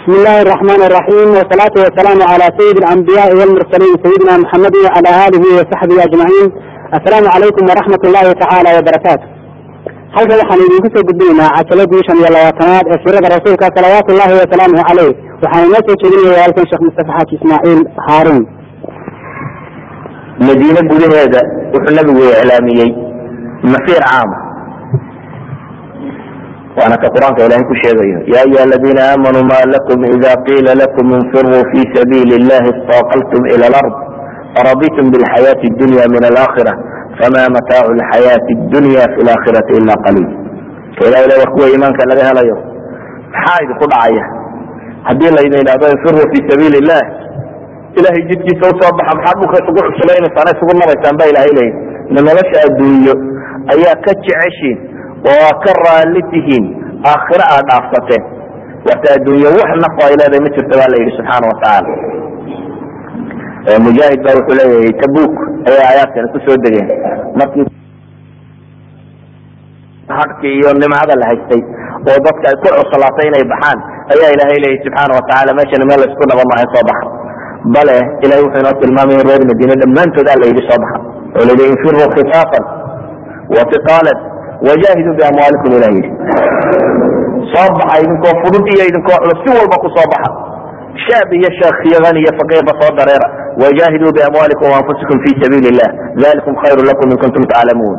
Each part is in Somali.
بسم الله الرحمن الرحيم والصلاة والسلام على سيد الأنبياء والمرسلين سيدنا محمد وعلى آله وصحبه أجمعين السلام عليكم ورحمة الله تعالى وبركاته halkan waxaan idinku soo gudbinaynaa cajaladii shan iyo labaatanaad ee sirada rasuulka salawaatu ullahi wasalaamuhu caleyh waxaan inoo soo jeedinaya halkan sheekh mustafa xaaji ismaaciil haaruun madiine gudaheeda wuxuu nabigu iclaamiyey masiir caama waana ka qur-aanka ilahay ku sheegayo ya ayuha aladiina aamanuu ma lakum ida qiila lakum infiruu fi sabiili اllahi istaqaltum ila alard araditum bilxayaati اdunya min alaakhira fama mataacu lxayaati اdunya fi laakhirati ila qaliil ka ilahay le war kuwa iimaanka laga helayo maxaa idinku dhacaya haddii laydin idhahdo infiruu fi sabiili illah ilahay jidkiisa usoo baxa maxaa dhulka isugu cuslaynaysaan isugu nabaysaan ba ilahay leeya na nolosha adduunyo ayaa ka jeceshiin oo aa ka raalli tihiin aakhiro aad dhaafsateen warta adduunyo wax nafo ay leedahay ma jirto baa la yidhi subxaana watacaala mujaahid ba wuxuu leeyahay tabuk ayaa aayaadkani kusoo degeen markii hadkii iyo nimcada la haystay oo dadka ay ku cuslaatay inay baxaan ayaa ilahay leeyahy subxaana watacaala meeshani meel laisku dhaba maaha soo baxa bale ilahay wuxuu inoo tilmaamay in reer madiine dhammaantood a la yidhi soo baxa oo layidhi infiruu khifaafan watiqaalan wajahiduu biamwaalikum ilah yidhi soo baxa idinkoo fudud iyo idinkoo culus si walba ku soo baxa shaab iyo sheekh iyo hani iyo faqiirba soo dareera wajahiduu biamwaalikum waanfusikum fi sabiili illah dalikum khayru lakum in kuntum taclamuun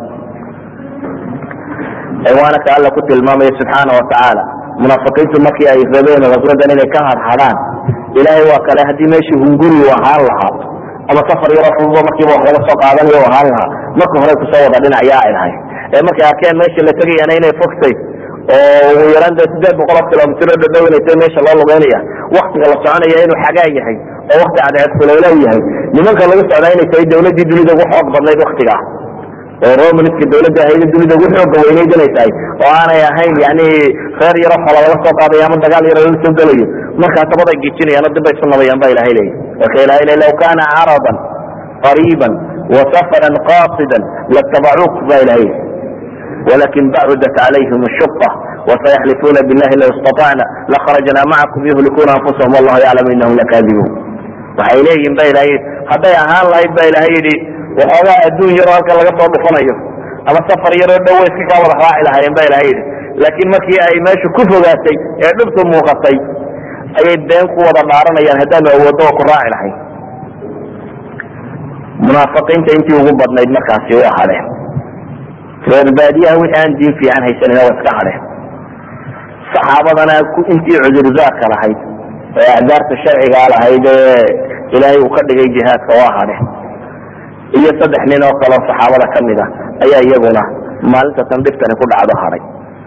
waana ka alla ku tilmaamaya subxaana watacaala munaafiqiintu markii ay rabeen raswadan inay ka hadhadhaan ilaahay waa kale haddii meeshii hunguri u ahaan lahaa ama safar yaroo fududo markiiba wax laga soo qaadanayo u ahaan lahaa marka hore kusoo wada dhinacyaa ay lahay ee markay arkeen meesha la tegayana inay fogtay oo ugu yaraan dee sideed boqol oo kilomitro dhadhow inay tahay meesha loo lugeynaya waktiga la soconaya inuu xagaa yahay oo wakti cadceed kuleylow yahay nimanka lagu socdaa inay tahay dawladdii dunida ugu xoog badnayd waktigaa oo romanska dawladda ahayd dunida ugu xooga weynayd inay tahay oo aanay ahayn yani reer yaro xola laga soo qaadayo ama dagaal yaro laga soo gelayo markaa tabaday gejinayaan oo dib bay isu nabayaan ba ilahay leeyahy marka ilahay le law kana caradan qariiban wasafaran qasidan latabacuuk ba ilahay walakin bacudat calayhim shuqa wasayaxlifuuna billahi law istaطacna lakharajna macakum yuhlikuna anfusahum wallahu yaclamu inahum lakadibuun waxay leeyihin ba ilahay hadday ahaan lahayd ba ilahay yidhi waxoogaa adduun yaroo halkan laga soo dhufanayo ama safar yaroo dhow way iska kaa wada raaci lahaayeen ba ilahay yidhi laakiin markii ay meesha ku fogaatay ee dhibtu muuqatay ayay been ku wada dhaaranayaan haddaanu awooddo oo ku raaci lahayn munaafiqiinta intii ugu badnayd markaasi way hadheen reer baadiyaha wixii aan diin fiican haysanina waa iska hadheen saxaabadana intii cudurdaarka lahayd ee acdaarta sharcigaa lahayd ee ilaahay uu ka dhigay jihaadka waa hadheen iyo saddex nin oo kaleo saxaabada ka mid a ayaa iyaguna maalinta tan dhiftani ku dhacdo hadhay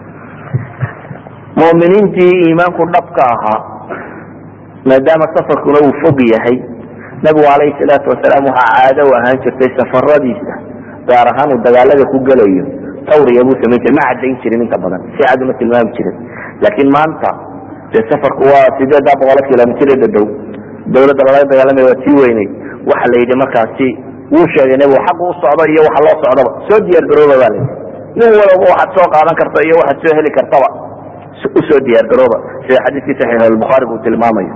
mu'miniintii iimaanku dhabka ahaa maadaama safarkuna uu fog yahay nabigu calayhi salaatu wasalaam waxaa caado u ahaan jirtay safaradiisa gaar ahaan uu dagaalada ku gelayo tawriya buu samayn jiray ma caddayn jirin inta badan si cad uma tilmaami jirin laakiin maanta dee safarku waa sideeddaa boqolo kilomitr dhadhow dawladda lalaga dagaalamaya waa sii weynay waxa la yidhi markaasi wuu sheegay nebigu xaq u socdo iyo waxa loo socdaba soo diyaar garooba baa layidhi nin walaba waxaad soo qaadan karta iyo waxaad soo heli kartaba usoo diyaar garooba sida xadiiskii saxiix albukhaari uu tilmaamayo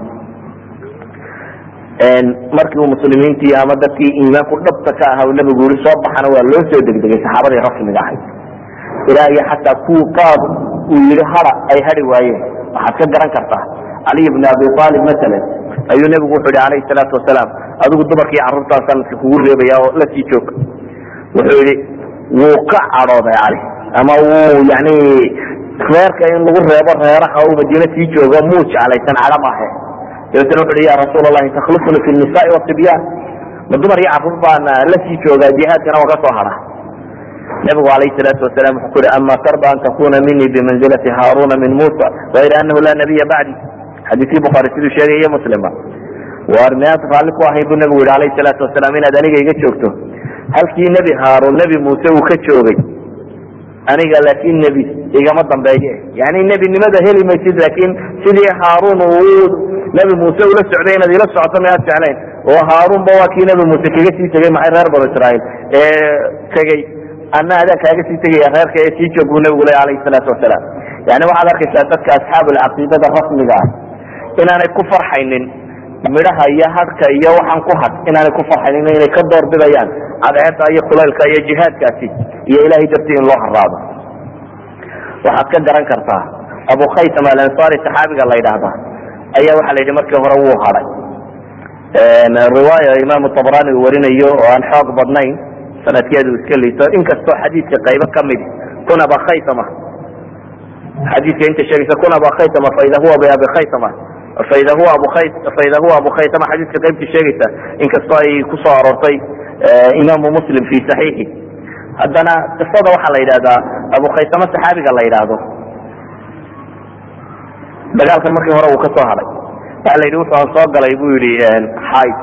markii uu muslimiintii ama dadkii iimaanku dhabta ka aha uu nabigu yiri soo baxana waa loo soo degdegay saxaabadii rasmiga ahayd ilaa iyo xataa kuwu qaab uu yihi hara ay hari waayeen waxaad ka garan kartaa caliy bn abi aalib masalan ayuu nebigu wuxuu yihi alayhi salaatu wasalaam adigu dumarkii carruurtaa sanadka kugu reebaya oo la sii joog wuxuu yihi wuu ka cadhooday cali ama wuu yani reerka in lagu reebo reeraha uu madiine sii joogo muu jeclaysan cadho maahe dabeetna wuxu uhi ya rasuul allahi takhlifuni fi nisaai wasibyaan ma dumar iyo carruur baan la sii joogaa jihaadkana waa ka soo hadha nabigu alayhi salaatu wasalam wuxuu ku yihi ama tarda an takuna minii bimanzilati haaruna min musa gayra anahu laa nabiya bacdi xadiiskii bukhaari siduu sheegay iyo muslimba war miyaad raalli ku ahayn buu nabigu yihi alayhi salaatu wasalaam inaad aniga iga joogto halkii nebi haaruun nebi muuse uu ka joogay aniga laakiin nebi igama dambeeye yani nebinimada heli maysid laakiin sidii haaruun uu nebi muuse ula socday inaad ila socoto miyaad jeclayn oo haaruunba waa kii nebi muuse kaga sii tegey maxay reer banu israa'iil ee tegey ana adaan kaaga sii tegaya reerka ee sii joog buu nabigu ley alayhi salaatu wasalaam yani waxaad arkaysaa dadka asxaabulcaqiidada rasmiga ah inaanay ku farxaynin midhaha iyo hadhka iyo waxaan ku had inaanay ku farxaynin inay ka doorbidayaan cadceeda iyo kulaylka iyo jihaadkaasi iyo ilahay dartii in loo haraado waxaad ka garan kartaa abu khaysam alansari saxaabiga la yidhaahda ayaa waxa la yidhi markii hore wuu hadhay riwaaya imaamu tabrani uu warinayo oo aan xoog badnayn sanadkeedu iska liito inkastoo xadiidka qaybo kamid kun aba khaysama xadiidka inta sheegaysa kun aba khaysama faida huwa biabi khaysama faida huwa abu khay faida huwa abu khaysama xadiidka qaybta sheegaysa inkastoo ay kusoo aroortay imaamu muslim fi saxiixi haddana qisada waxaa la yidhahdaa abu khaysama saxaabiga la yidhaahdo dagaalkan markii hore uu ka soo hadhay waxa la yidhi wuxuu aan soo galay bu yidhi xayd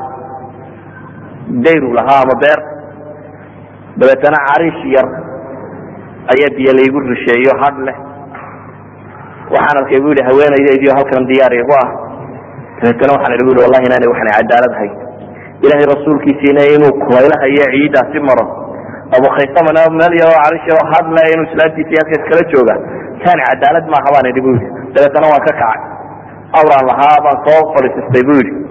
dayru lahaa ama beer dabeetana cariish yar ayaa biyo laygu rusheeyo hadh leh waxaan arkay bu yidhi haweenaydaydiio halkan diyaar igu ah dabeetana waxaan idhi bu yidhi wallahi inaanay waxna cadaalad hayn ilaahay rasuulkiisiina inuu kulaylaha iyo ciidaasi maro abu khaysamana meel yaroo cariish yaroo hadh leh inuu islaamtiisi halkaas kala jooga taani cadaalad maaha baan idhi bu yidhi dabeetana waan ka kacay awraan lahaa baan soo fadhiisistay bu yidhi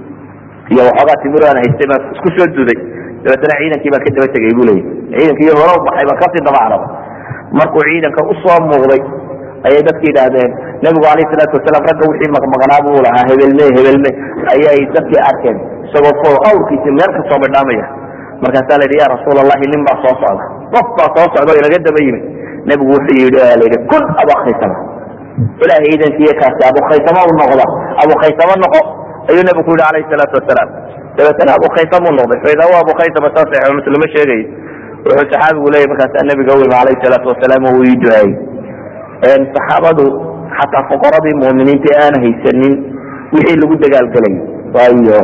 iyo waxoogaa timir aan haystay baan isku soo duday dabeetana ciidankii baan ka daba tegay bu leeyay ciidankii hore u baxay baan kasii daba caraba markuu ciidanka usoo muuqday ayay dadki yidhaahdeen nabigu alayh salaatu wasalaam ragga wixii maqmaqnaa buu lahaa hebelme hebelme ayay dadkii arkeen isagoo fo awrkiisi meel kasoo bidhaamaya markaasaa la yidhi ya rasuul allahi nin baa soo socda qof baa soo socda o inaga daba yimid nebigu wuxuu yidhi la yidhi kun abakhaysama ilahay iidankiiyo kaasi abukhaysama u noqda abukhaysama noqo ayuu nebigu ku yidhi alayhi salaatu wasalaam dabeetana abukhaysam u noqday faida huwa abukhaysama saa saxiix muslima sheegay wuxuu saxaabigu leeyahy markaasaa nebiga u yimi alayhi salaatu wasalaam oo uu ii duceeyey saxaabadu xataa fuqaradii mu'miniinta ee aan haysanin wixii lagu dagaalgelay waayo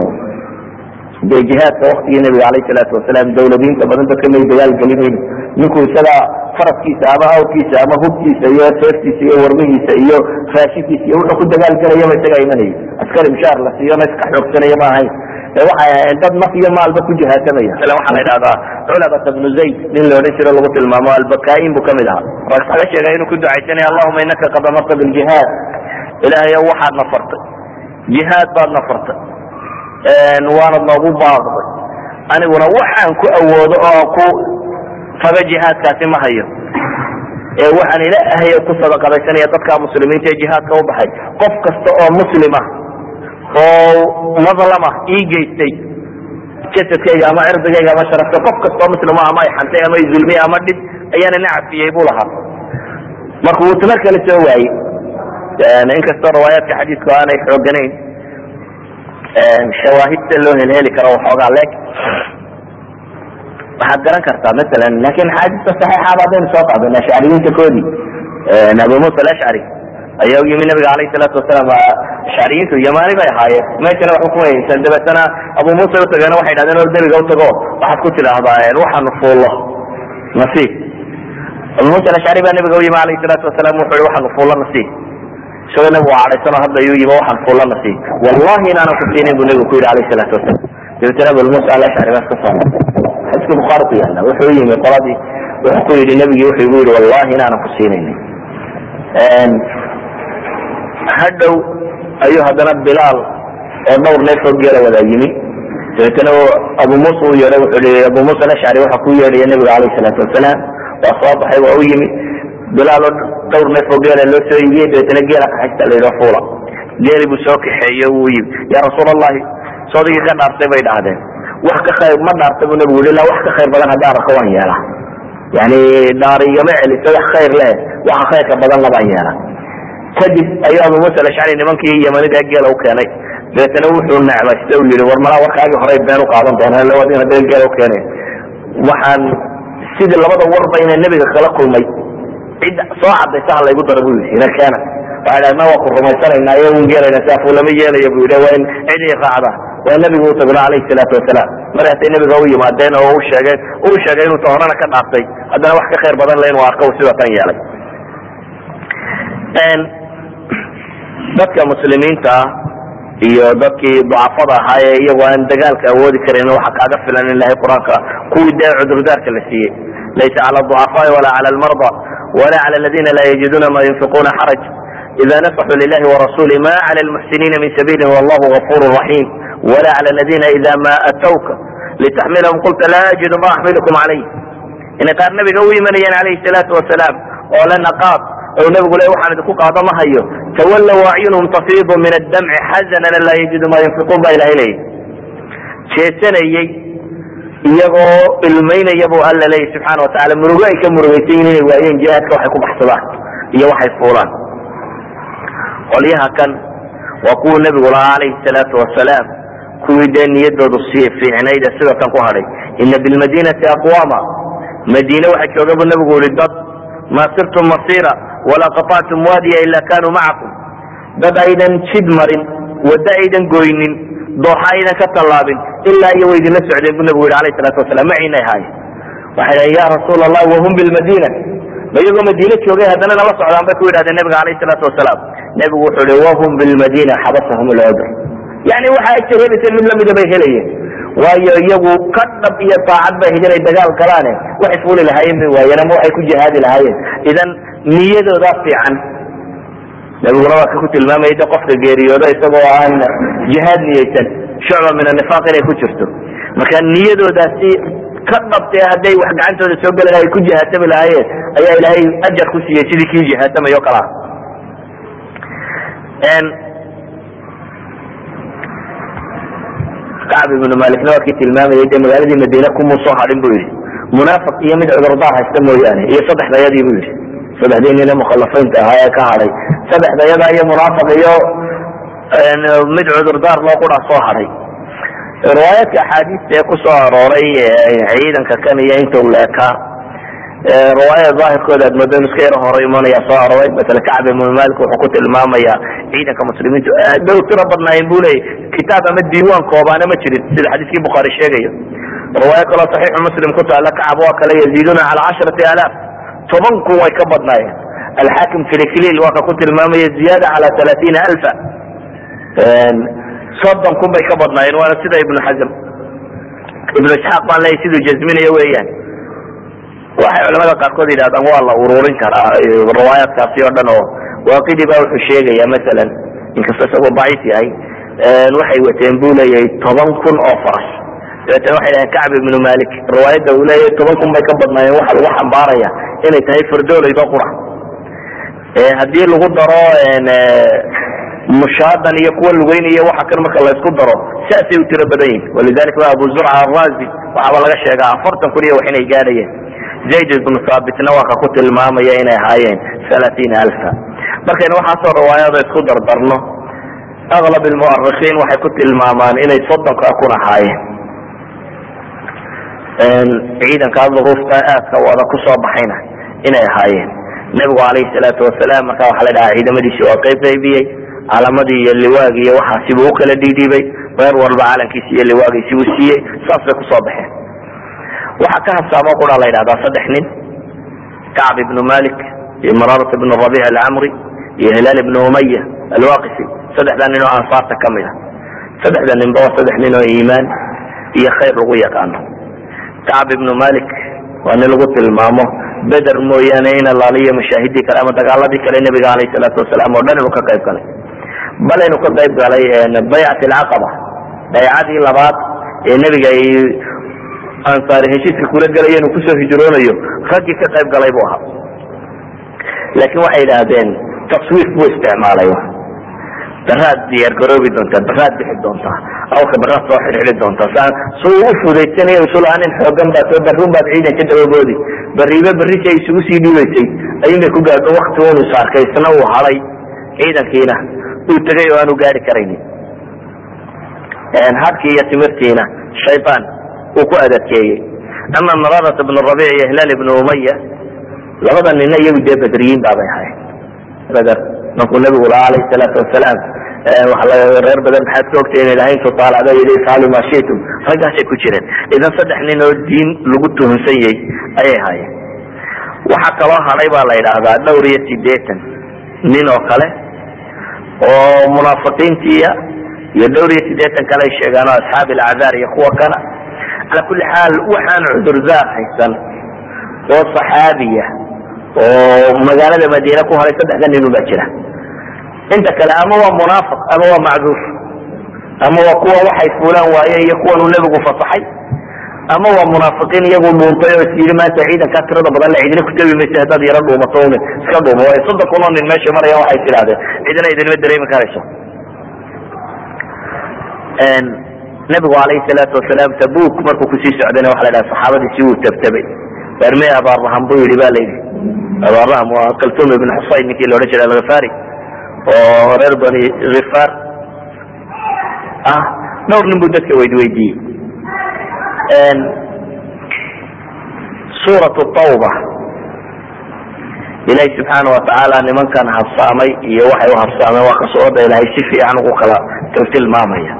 dee jihaadka waktigii nebiga alayh salaatu wasalaam dawladiinta badan dadka may dagaalgelinayn ninku isaga faraskiisa ama awrkiisa ama hubkiisa iyo seeftiisa iyo warmihiisa iyo raashinkiisa iyo wuxuu ku dagaalgelayaba isagaa imanayay askari mushaar la siiyona iska xoogsanaya ma ahayn waxay ahayn dad naf iyo maalba ku jihaasamaya ile waxaa la yidhahdaa culabata bnu zayd nin la odhan jiro lagu tilmaamo albakaain buu kamid ahaa marka laga sheegay inuu ku ducaysanaya allahuma inaka qad amarta biljihaad ilaahayo waxaad na fartay jihaad baad na fartay waanad noogu baaqday aniguna waxaan ku awoodo oo ku taga jihaadkaasi ma hayo ee waxaan ila ahay ku sadaqadaysanaya dadka muslimiinta ee jihaadka u baxay qof kasta oo muslima oo madlama ii geystay jasadkayga ama cirdigayga ama sharafta qof kasta oo muslima ama ay xantay ama zulmiye ama dhib ayaana na cafiyey buu lahaa marka wuu tamar kale soo waayey inkastoo riwaayaadka xadiidku aanay xooganayn shawaahidta loo helheli karo waxoogaa leeg waxaad garan kartaa masalan lakin xaadiista saxiixaaba haddaynu soo qaadano ashcariyiinta koodii abu musa alashcari ayaa u yimi nabiga alayh salaatu wasalaam ashcariyiintu yamaani bay ahaayeen meeshana waxba kuma haysan dabeetana abu musa utageena waxay dhahdeen or nebiga utago waxaad ku tidhaahdaa waxaanu fuullo nasiib abu musa alashcari baa nabiga u yimi alayh salaatu wasalaam wuxu i waxaanu fuullo nasiib isagoo nabigu cadhaysano hadda ayuu yimi waxaan fuullo nasiib wallahi inaanan ku siinin bu nabigu ku yidhi alayh salaatu wasalaam dabeetana abu musa alashcari baa iska soo xadiiska bukhaari ku yaala wuxuu yimi qoladii wuxuu ku yidhi nabigii wuxuu igu yidhi wallahi inaanan ku siinaynin hadhow ayuu haddana bilaal oo dhowr neefoo geela wadaa yimi dabeetana abu musa u yeedhay wuxuu i abu musa alashcari waxa ku yeedhaya nabiga alayh salaatu wasalaam waa soo baxay waa u yimi bilaal oo dhowr neefoo geela loo soo iibiyey dabeetana geela kaxaysta la yidhi fuula geeli buu soo kaxeeye wuu yimi ya rasuul allahi soodigii ka dhaartay bay dhahdeen wax ka khayr ma dhaarta bu nabigu yii wax ka khayr badan haddaan arko waan yeela yani dhaar igama celiso wax khayr leh waxa khayrka badan labaan yeela kadib ayuu abu musa alashcari nimankii yamanida geela u keenay dabeetana wuxuu necmaysta u yihi war malaa warkaagii horey been u qaadan doonaan lawadina dee geela u keenay waxaan sidii labada warba inay nebiga kala kulmay cid soo cadaysa ha laygu dara bu yidhi ina keena waxay dhahdeen ma waa ku rumaysanayna iyo un geelayna si afuu lama yeelayo bu yidhi waa in cid i raacda waa nabigu u tagno alayhi salaatu wasalaam markaasay nabiga u yimaadeen oo u sheegeen uu sheegay inuu ta horena ka dhaaftay haddana wax ka khayr badan le inuu arko sida tan yeelay dadka muslimiinta ah iyo dadkii ducafada ahaa ee iyagu aan dagaalka awoodi karin waxa kaaga filan in ilahay qur-aanka kuwii dee cudurdaarka la siiyey laysa cala ducafaai walaa cala almarda wala cala aladina laa yajiduna ma yunfiquna xaraj ida nasaxuu lilahi warasuli ma cala lmuxsiniina min sabiili wallahu gafur raxim wala cala ladina ida ma atawka litaxmilahum qulta laa ajidu ma axmilukum calayh inay qaar nabiga u imanayeen calayhi salaatu wasalaam oo le naqaad ou nabigu le waxaan idinku qaado ma hayo tawallow acyunhum tafiidu min addamci xazanan laa yajidu ma yunfiquun baa ilahay leeyahy jeesanayey iyagoo ilmaynaya buu alla leeyahy subxaana watacala murugo ay ka murugaysan yihin inay waayeen jihaadka waxay ku baxsadaan iyo waxay fuulaan qolyaha kan waa kuwuu nabigu lahaa calayhi salaatu wasalaam kuwii dee niyadoodu si fiicnayd ee sida tan ku hadhay ina bilmadinati aqwama madiine waxa jooga buu nabigu yihi dad ma sirtum masira walaa qaطactum waadiya ila kanuu macakum dad aydan jid marin waddo aydan goynin dooxa aydan ka tallaabin ilaa iyo way idinla socdeen bu nabigu yihi alayh salatu wasalam maciinay ahaayeen waxay dhahen ya rasuul allah wahum bilmadina ma iyagoo madiine joogay haddana nala socdaan bay ku yidhahdeen nabiga alayh salaatu wasalaam nebigu wuxuu ihi wahum bilmadina xabasahum lcudr yani waxa ajir helaysa mid lamida bay helayeen waayo iyagu ka dhab iyo taacad bay ahayd inay dagaal galaane waxay fuuli lahaayeen bay waayeen ama waxay ku jihaadi lahaayeen idan niyadoodaa fiican nabiguna waa ka ku tilmaamaya de qofka geeriyooda isagoo aan jihaad niyeysan shucba min anifaq inay ku jirto marka niyadoodaasi ka dhabtee hadday wax gacantooda soo geli lahay ku jihaatami lahaayeen ayaa ilaahay ajar ku siiyey sidii kii jihaatamayo kalaa kacb ibnu malikna waa kii tilmaamayay de magaaladii madiine kumuu soo hadhin bu yidhi munaafiq iyo mid cudurdaar haysta mooyaane iyo saddexdayadii bu yidhi saddexdii nine mukhalafiinta ahaa ee ka hadhay saddexdayada iyo munaafiq iyo mid cudurdaar loo qura soo hadhay riwaayaadka axaadiista ee kusoo arooray ciidanka kan iyo inta u leekaa riwaayada daahirkooda aad moodo inu iska yaro hore imanaya soo arooray masale kacb ibnu malik wuxuu ku tilmaamaya ciidanka muslimiintu aad bay u tiro badnaayeen bu leeyay kitaab ama diiwaan koobaana ma jirin sida xadiiskii bukhaari sheegayo riwaayo kaloo saxiixu muslim ku taala kacab waa kale yaziiduna cala casharati alaaf toban kun way ka badnaayeen alxaakim filifiliil waa ka ku tilmaamaya ziyaada cala talaatiina alfa soddon kun bay ka badnaayeen waana sida ibnu xazm ibnu isxaaq baan leeyahy siduu jazminayo weeyaan waxay culamada qaarkood yidhahdaan waa la ururin karaa riwaayaadkaasi oo dhan oo waaqidi ba wuxuu sheegaya masalan inkasta isagoo daciif yahay waxay wateen bu leeyahay toban kun oo faras dabeetana waxay dhahen kacb ibnu malik riwaayadda uu leeyahay toban kun bay ka badnaayeen waxa lagu xambaaraya inay tahay fardooleydo qura haddii lagu daro mushaadan iyo kuwa lugeynaya waxa kan marka laysku daro saasay u tiro badan yihin walidalika wa abu zurca arazi waxaaba laga sheegaa afartan kun iyo wax inay gaadhayeen zayd ibnu saabitna waa ka ku tilmaamaya inay ahaayeen alaaiina alfa markaynu waxaasoo riwaayada isku dardarno aklab lmuarikiin waxay ku tilmaamaan inay soddonka kun ahaayeen ciidankaa duruufta aadka wada kusoo baxayna inay ahaayeen nebigu alayhi salaatu wasalaam marka waxa la dhahaa ciidamadiisi waa qayb qaybiyey calamadii iyo liwaagii iyo waxaasibuu ukala dhiidhiibay reer walba calankiisi iyo liwaagiisibuu siiyey saas bay kusoo baxeen waxaa ka habsaamo qura la yidhahdaa saddex nin kacb ibnu malik iyo mararat ibnu rabic alcamri iyo hilaal ibnu umaya alwaqisi saddexdaa nin oo ansaarta ka mid a saddexda ninba waa saddex nin oo iimaan iyo khayr lagu yaqaano kacb ibnu malik waa nin lagu tilmaamo beder mooyaane in alaaliyo mashaahidii kale ama dagaaladii kale nebiga alayh salaatu wasalaam oo dhan inuu ka qayb galay bal inuu ka qayb galay baycat alcaqaba baycadii labaad ee nebiga ay ansaari heshiiska kula gelaya inuu kusoo hijroonayo raggii ka qayb galay buu ahaa laakiin waxay idhaahdeen taswiif buu isticmaalay baraad diyaar garoobi doontaa baraad bixi doontaa awka baraad soo xidhxidhi doontaa su u fudaysanaya isulaha nin xoogan baa soo barrun baad ciidan ka dababoodi bariibe barrisi ay isugu sii dhiibaysay ayunbay ku gaadho wakti unu saarkay isna uu haday ciidankiina uu tegay oo aanu gaari karaynin hadkii iyo timirtiina shaydaan uu ku adadkeeyey ama mararat ibnu rabic iyo hilaal ibnu umaya labada nina iyagu dee badriyiin baabay ahayn beder markuu nabigu lahaa alayh salaatu wasalaam reer badan maxaad ka ogtay inay lahayn tutaalacdo yidhi ifcalu ma shitum raggaasay ku jireen idan saddex nin oo diin lagu tuhunsan yahay ayay ahaayeen waxaa kaloo hadhay baa la yidhaahdaa dhowr iyo sideetan nin oo kale oo munaafiqiintiya iyo dhowr iyo sideetan kale ay sheegaan oo asxaabi alacdaar iyo kuwa kana cala kulli xaal waxaan cudurdaar haysan oo saxaabiya oo magaalada madiine ku haray saddexda nin ubaa jira inta kale ama waa munaafiq ama waa macduur ama waa kuwa waxay fuulaan waaye iyo kuwan uu nebigu fasaxay ama waa munaafiqiin iyagu dhuuntay oo is yidhi maanta ciidankaa tirada badan le cidina kutabi maysa haddaad yaro dhuumato un iska dhuumo waayo soddon kun oo nin meesha marayaan waxay tidhahdeen cidina idinma dareemi karayso nabigu alayhi salaatu wasalaam tabuk markuu kusii socdayna waxa la dhaha saxaabadiisi wuu tabtabay warme abaaraham buu yidhi ba la yidhi abaaraham waa kaltum ibn xusayn ninkii laodhan jiray alghifari oo reer bani khifaar ah dhowr nin buu dadka weydweydiiyey suurat tawba ilahi subxaana watacaala nimankan habsaamay iyo waxay u habsaameen waa kasooda ilahay si fiican ugu kala tilmaamaya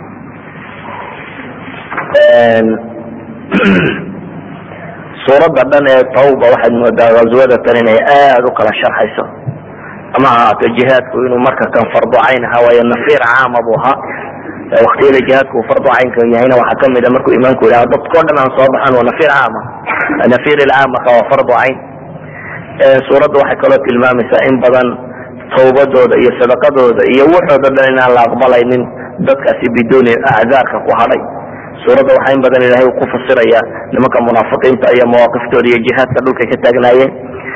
suuradda dhan ee tawba waxaad moodaa ghazwada tan inay aada u kala sharxayso ama ahaato jihaadku inuu marka kan fardu cayn ahaa waayo nafiir caama buu ahaa waktiyada jihaadku uu fardu caynka yahayna waxaa kamid a markuu imaanku yidhaha dadkao dhan aan soo baxan waa nafiir caama nafiir ilcaamaka waa fardu cayn suuradda waxay kaloo tilmaamaysaa in badan tawbadooda iyo sadaqadooda iyo waxooda dhan inaan la aqbalaynin dadkaasi biduuni acdaarka ku hadhay suuradda waxaa in badan ilahay uu ku fasiraya nimanka munaafiqiinta iyo mawaaqiftooda iyo jihaadka dhulkay ka taagnaayeen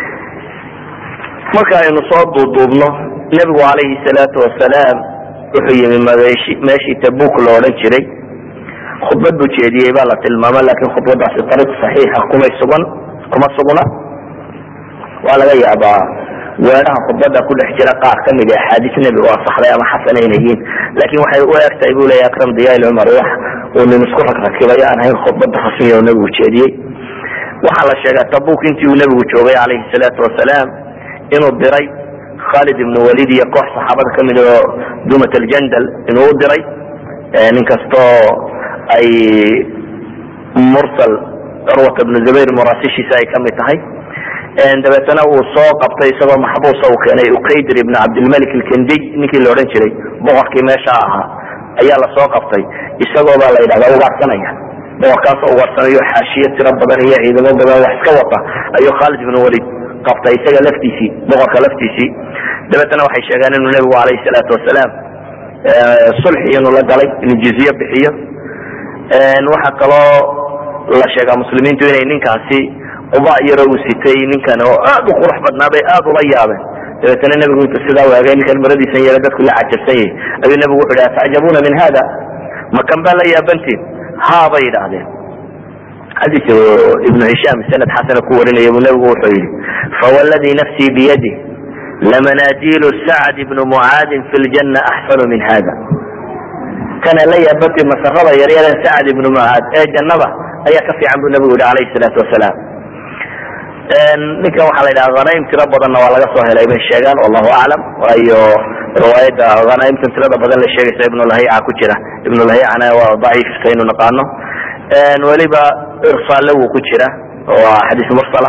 marka aynu soo duuduubno nebigu calayhi salaatu wasalaam wuxuu yimi meeshi meeshii tabuk lo odhan jiray khudbad buu jeediyey baa la tilmaama lakin khudbadaasi ariiq saxiixa kumay sugan kuma sugna waa laga yaabaa weeraha khudbada ku dhex jira qaar kamid a axaadiis nebiga oo asaxday ama xasana inay yihiin lakin waxay u egtahay bu leya akram diyail cumar wax uu nin isku ragrakibay aan ahayn khudbada rasmiya oo nebigu jeediyey waxaa la sheegaa tabuk intii uu nebigu joogay calayhi salaatu wasalaam inuu diray khalid ibn walid iyo koox saxaabada kamid oo dumat aljandal inuu u diray nin kastoo ay mursal curwat ibnu zubayr muraasishiisa ay kamid tahay dabeetana uu soo qabtay isagoo maxbuusa uu keenay uqaydir ibn cabdilmalik alkendiy ninkii la odhan jiray boqorkii meesha ahaa ayaa lasoo qabtay isagoo baa la yidhahda ugaarsanaya boqorkaasoo ugarsanayo xaashiye tiro badan iyo ciidamo badan wax iska wata ayuu khalid ibn walid qabtay isaga laftiisii boqorka laftiisii dabeetana waxay sheegeen inuu nebigu alayhi salaatu wasalaam sulxi inuu la galay inuu jizye bixiyo waxaa kaloo la sheegaa muslimiintu inay ninkaasi quba yaro uu sitay ninkan oo aad u qurux badnaa bay aad ula yaabeen dabeetana nebigu intu sidaa waagay ninkan maradiisan yara dadku la cajabsan yahay ayuu nebigu wuxu yidhi atacjabuuna min hada makan baa la yaabantiin ha bay yidhaahdeen xadiis ibnu hishaam sanad xasana ku warinaya buu nebigu wuxuu yidhi fawalladii nafsii biyadi lamanaajilu sacd ibnu mucaadin fi ljanna axsanu min hada kana la yaabantiin masarada yaryaran sacd ibnu mucaad ee jannada ayaa ka fiican buu nebigu yihi alayhi salaatu wasalaam ninkan waxaa la yidhaha hanaim tiro badanna waa laga soo helay bay sheegaan wallahu aclam waayo riwaayadda hanaimtan tirada badan la sheegaysa ibnulhayica ku jira ibnulhayicana waa daciif saynu naqaano weliba irsaalle wuu ku jira waa xadiis mursala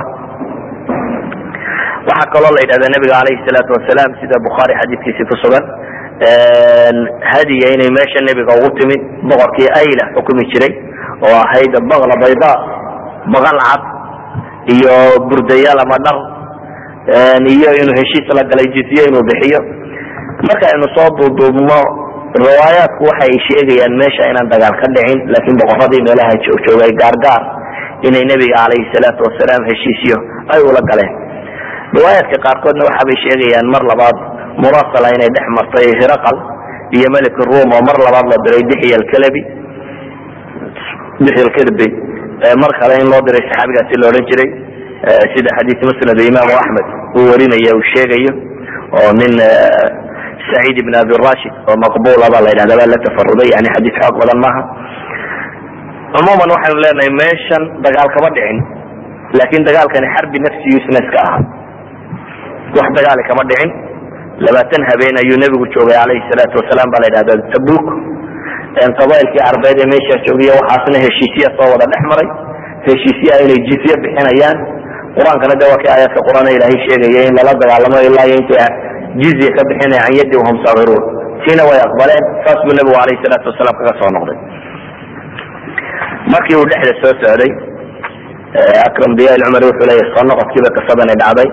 waxaa kaloo la yidhahda nabiga alayhi salaatu wasalaam sida bukhaari xadiiskiisi ku sugan hadiya inay meesha nebiga ugu timi boqorkii ayla xukumi jiray oo ahayd bakla bayda baqal cad iyo burdayaal ama dhar iyo inuu heshiis la galay jizye inuu bixiyo marka aynu soo duuduubno riwaayaatku waxay sheegayaan meesha inaan dagaal ka dhicin laakiin boqoradii meelaha joogay gaargaar inay nebiga calayhi salaatu wasalaam heshiisyo ay ula galeen riwaayaadka qaarkoodna waxaabay sheegayaan mar labaad murasala inay dhex martay hiraqal iyo melik rum oo mar labaad la diray dixya alkalabi dixya alkirbi mar kale in loo diray saxaabigaasi la odhan jiray sida xadiis musnad imaamu axmed uu warinaya uu sheegayo oo nin saciid ibn abi rashid oo maqbula baa la yidhahda baa la tafaruday yani xadiis xoog badan maaha cumuuman waxaynu leenahay meeshan dagaal kama dhicin laakin dagaalkani xarbi nafsiyu isna iska ahaa wax dagaali kama dhicin labaatan habeen ayuu nebigu joogay calayhi salaatu wasalaam baa la yidhahda tabuk qabailkii carbeed ee meeshaa joogiya waxaasna heshiisya soo wada dhex maray heshiisyaha inay jizye bixinayaan qur-aankana de waa kii aayaadka qur-aan ilaahay sheegaya in lala dagaalamo ilaa iyo intay jizya ka bixinaya can yadi wahum saagiruun tiina way aqbaleen saas buu nebigu alayhi salaatu wasalaam kaga soo noqday markii uu dhexda soo socday akram diyaal cumar wuxuu leeyahy soo noqodkiiba qisadani dhacday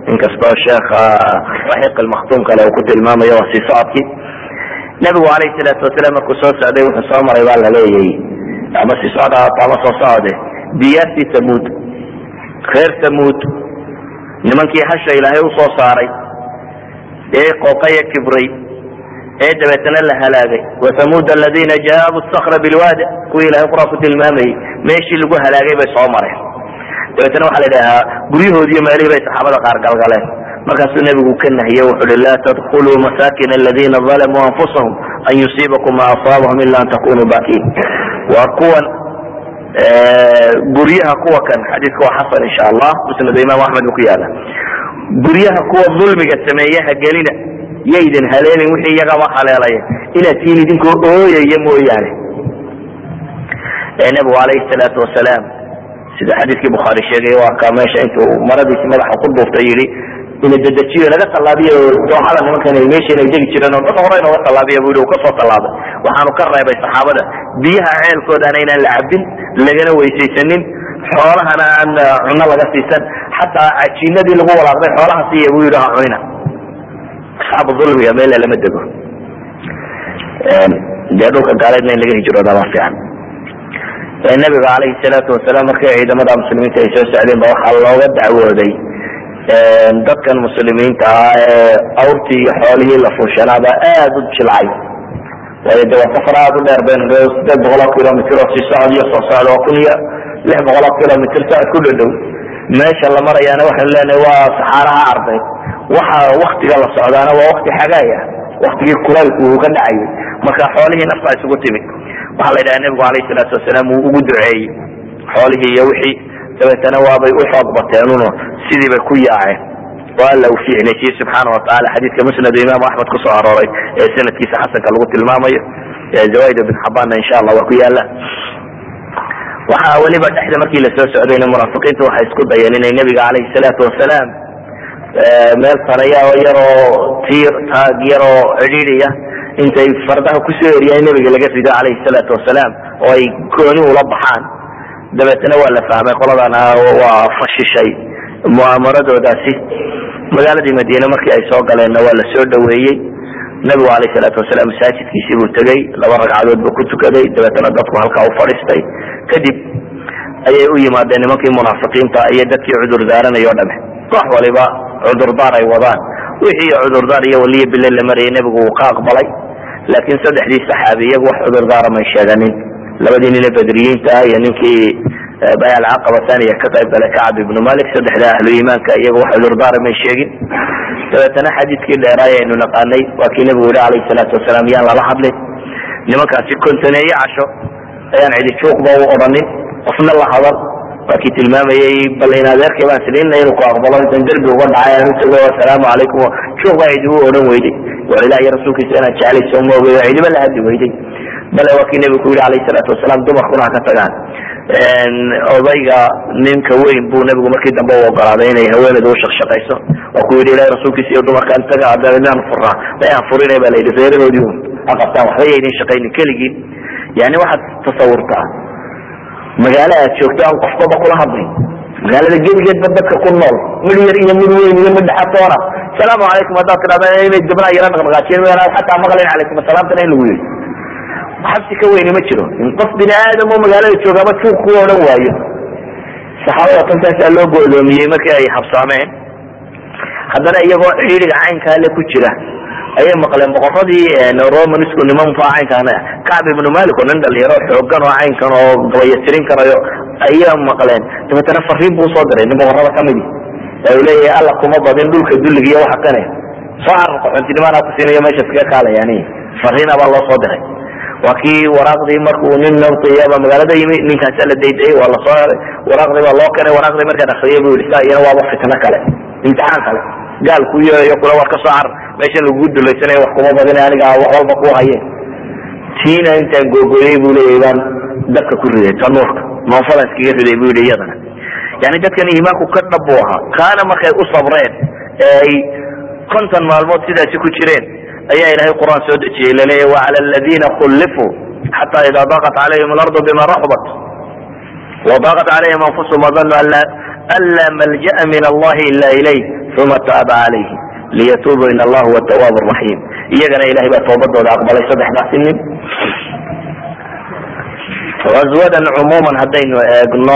inkastoo sheekha raxiiq almaktuum kale uu ku tilmaamayo waa sii socodkii nabigu alayhi salaatu wasalaam markuu soo socday wuxuu soo maray baa laleeyay ama sii socda ama soo socde diyaartii tamuud reer tamuud nimankii hasha ilaahay usoo saaray ee qooqaya kibray ee dabeetana la halaagay wathamuud aladiina jaabu sakra bilwaadi kuwii ilahay qur-aan ku tilmaamayey meeshii lagu halaagay bay soo mareen dabeetana waxaa la idhahaa guryahoodiiyo meelihii bay saxaabada qaar galgaleen markaasuu nebigu ka nahiye wuxu uhi laa tadkuluu masaakin aladiina dalamuu anfusahum an yusiibakum ma asaabahum ila an takunuu bakiin waa kuwan guryaha kuwa kan xadiidka waa xasan insha allah musnad imaam axmed buu ku yaala guryaha kuwa dulmiga sameeyaha gelina yaydin haleelin wixii iyagaba haleelaya inaad tiin idinkoo ooyaya mooyaane nabigu alayhi salaatu wasalaam sida xadiidkii bukhaari sheegay waa ka meesha intuu maradiisi madaxa ku duuftay yidhi ina dedejiyo naga tallaabiyo dooxada nimankan meesha inay degi jireen oo dad hore inooga tallaabiya bu yidhi uu kasoo tallaabay waxaanu ka reebay saxaabada biyaha ceelkoodana inaan la cabin lagana weysaysanin xoolahana aan cuno laga siisan xataa cajiinadii lagu walaaqday xoolaha siiya buu yidhi ha cunina asxaabu dulmiga meela lama dego dee dhulka gaaleedna in laga hijrooda ma fiican nabiga alayhi salaatu wasalaam markii ciidamada muslimiinta ay soo socdeen ba waxaa looga dacwooday dadkan muslimiinta ah ee awrtii iyo xoolihii la fuushanaaba aada u jilcay waayo de waa safar aada u dheer ben sideed boqol oo kilomitr oo sii socod iyo soo socda waa kun iyo lix boqol oo kilomitr socod ku dhadhow meesha la marayaana waxaynu leenahay waa saxaaraha ardeyd waxa waktiga la socdaana waa wakti xagaay ah waktigii kulaylku uu ka dhacayay marka xoolihii nafta isugu timid waxaa la yidhaha nebigu alayh salaatu wasalaam uu ugu duceeyey xoolihii iyo wixii dabeetana waabay u xoog bateenuno sidii bay ku yaaceen oo alla uu ficnaysiye subxaana wataala xadiidka musnad imaamu axmed kusoo arooray ee sanadkiisa xasanka lagu tilmaamayo zawaaid ibn xabaanna insha allah waa ku yaala waxaa weliba dhexda markii lasoo socdayna munaafiqiintu waxay isku dayeen inay nebiga alayhi salaatu wasalaam meel saraya oo yaroo tiir taag yaroo cidhiidiya intay fardaha kusoo eriyaan nebiga laga rido calayhi salaatu wasalaam oo ay gooni ula baxaan dabeetna waa la fahmay qoladana waa fashishay mu'aamaradoodaasi magaaladii madiine markii ay soo galeenna waa la soo dhaweeyey nebigu alayh salaatu wasalaam masaajidkiisii buu tegey laba ragcadood buu ku tukaday dabeetna dadku halkaa u fadhiistay kadib ayay u yimaadeen nimankii munaafiqiinta iyo dadkii cudur daaranay o dhame koox waliba cudurdaar ay wadaan wixii cudurdaar iyo waliya bile la marayay nebigu wuu ka aqbalay laakiin saddexdii saxaabi iyagu wax cudurdaara may sheeganin labadii nin ee badriyiinta iyo ninkii bayal caqaba thaniya ka qayb galay kacab ibnu malik saddexda ahlu iimaanka iyagu wax cudurdaara may sheegin dabeetana xadiidkii dheeraay aynu naqaanay waa kii nebigu yihi alayhi salaatu wasalaam yaan lala hadlin nimankaasi kontaneeye casho ayaan cidi juuqba u odhanin qofna la hadal waa kii tilmaamayey bal in adeerkay baan silina inuu ku aqbalo intan derbi uga dhacay aan utago asalaamu calaykum juuq baa cidi u odhan weyday war ilaah iyo rasuulkiisa inaad jeclayso ma ogey cidiba la hadli weyday bale waa kii nebigu ku yihi alayhi salaatu wasalaam dumarkuna ha ka tagaan odayga ninka weyn buu nebigu markii dambe u ogolaaday inay haweenedu ushaqshaqayso waa ku yidhi ilahi rasuulkiisa iyo dumarkaan taga adaan furaa mayaan furinay ba la yidhi reerahoodii un ha qabtaan waxba yaydin shaqaynin keligiin yani waxaad tasawurtaa magaalo aad joogto aan qofkaba kula hadlay magaalada geligeedba dadka ku nool mid yar iyo mid weyn iyo mid dhexatoona salaamu calaykum haddaad tidhahda inay gabnaa yara dhaqdhaqaajiyen mayaan xataa maqlayn calaykum asalaamtana in lagu yidhi xabsi ka weyni ma jiro in qof bini aadam oo magaalada joogaba juuq ku odhan waayo saxaabada tantaasaa loo goodoomiyey markii ay habsaameen haddana iyagoo cidhiidhiga caynkaa le ku jira ayay maqleen boqoradii romanisku nimanfa caynkaana kacb ibnu malik oo nin dhalinyaro xoogan oo caynkan oo gabayatirin karayo ayaa maqleen dabeetana fariin buu usoo diray nin boqorada kamidi oo u leeyahay alla kuma badin dhulka dulliga iyo waxa kane soo carar qaxontinimaanaa ku siinayo meesha iskaga kaalayaan fariina baa loo soo diray waa kii waraaqdii markuu nin nabtiyaba magaalada yimi ninkaasa la daydayay waa lasoo heray waraaqdii baa loo keenay waraaqdii markaan akriyay bu yihi saa iyana waaba fitno kale imtixaan kale gaal ku yeeyo kula war ka soo carar meeshan lagugu dulaysanaya wax kuma badina aniga wax walba ku haye tiina intaan googooyey bu leeyahy baan dabka ku riday tanuurka noonfadan iskaga riday bu yihi iyadana yani dadkan iimaanku ka dhab buu ahaa kaana markay u sabreen ee ay konton maalmood sidaasi ku jireen ayaa ilahay qur'aan soo dejiyey laleeya wacala aladiina kullifuu xata ida daqat calayhim alardu bima raxbat wadaqat calayhim anfusahum wadanuu an laa malja'a min allahi ila ilayh uma taaba calayhi liyatuubuu in allah huwa tawaab raxiim iyagana ilahay baa toobadooda aqbalay saddexdaasi nin aswadan cumuuman haddaynu eegno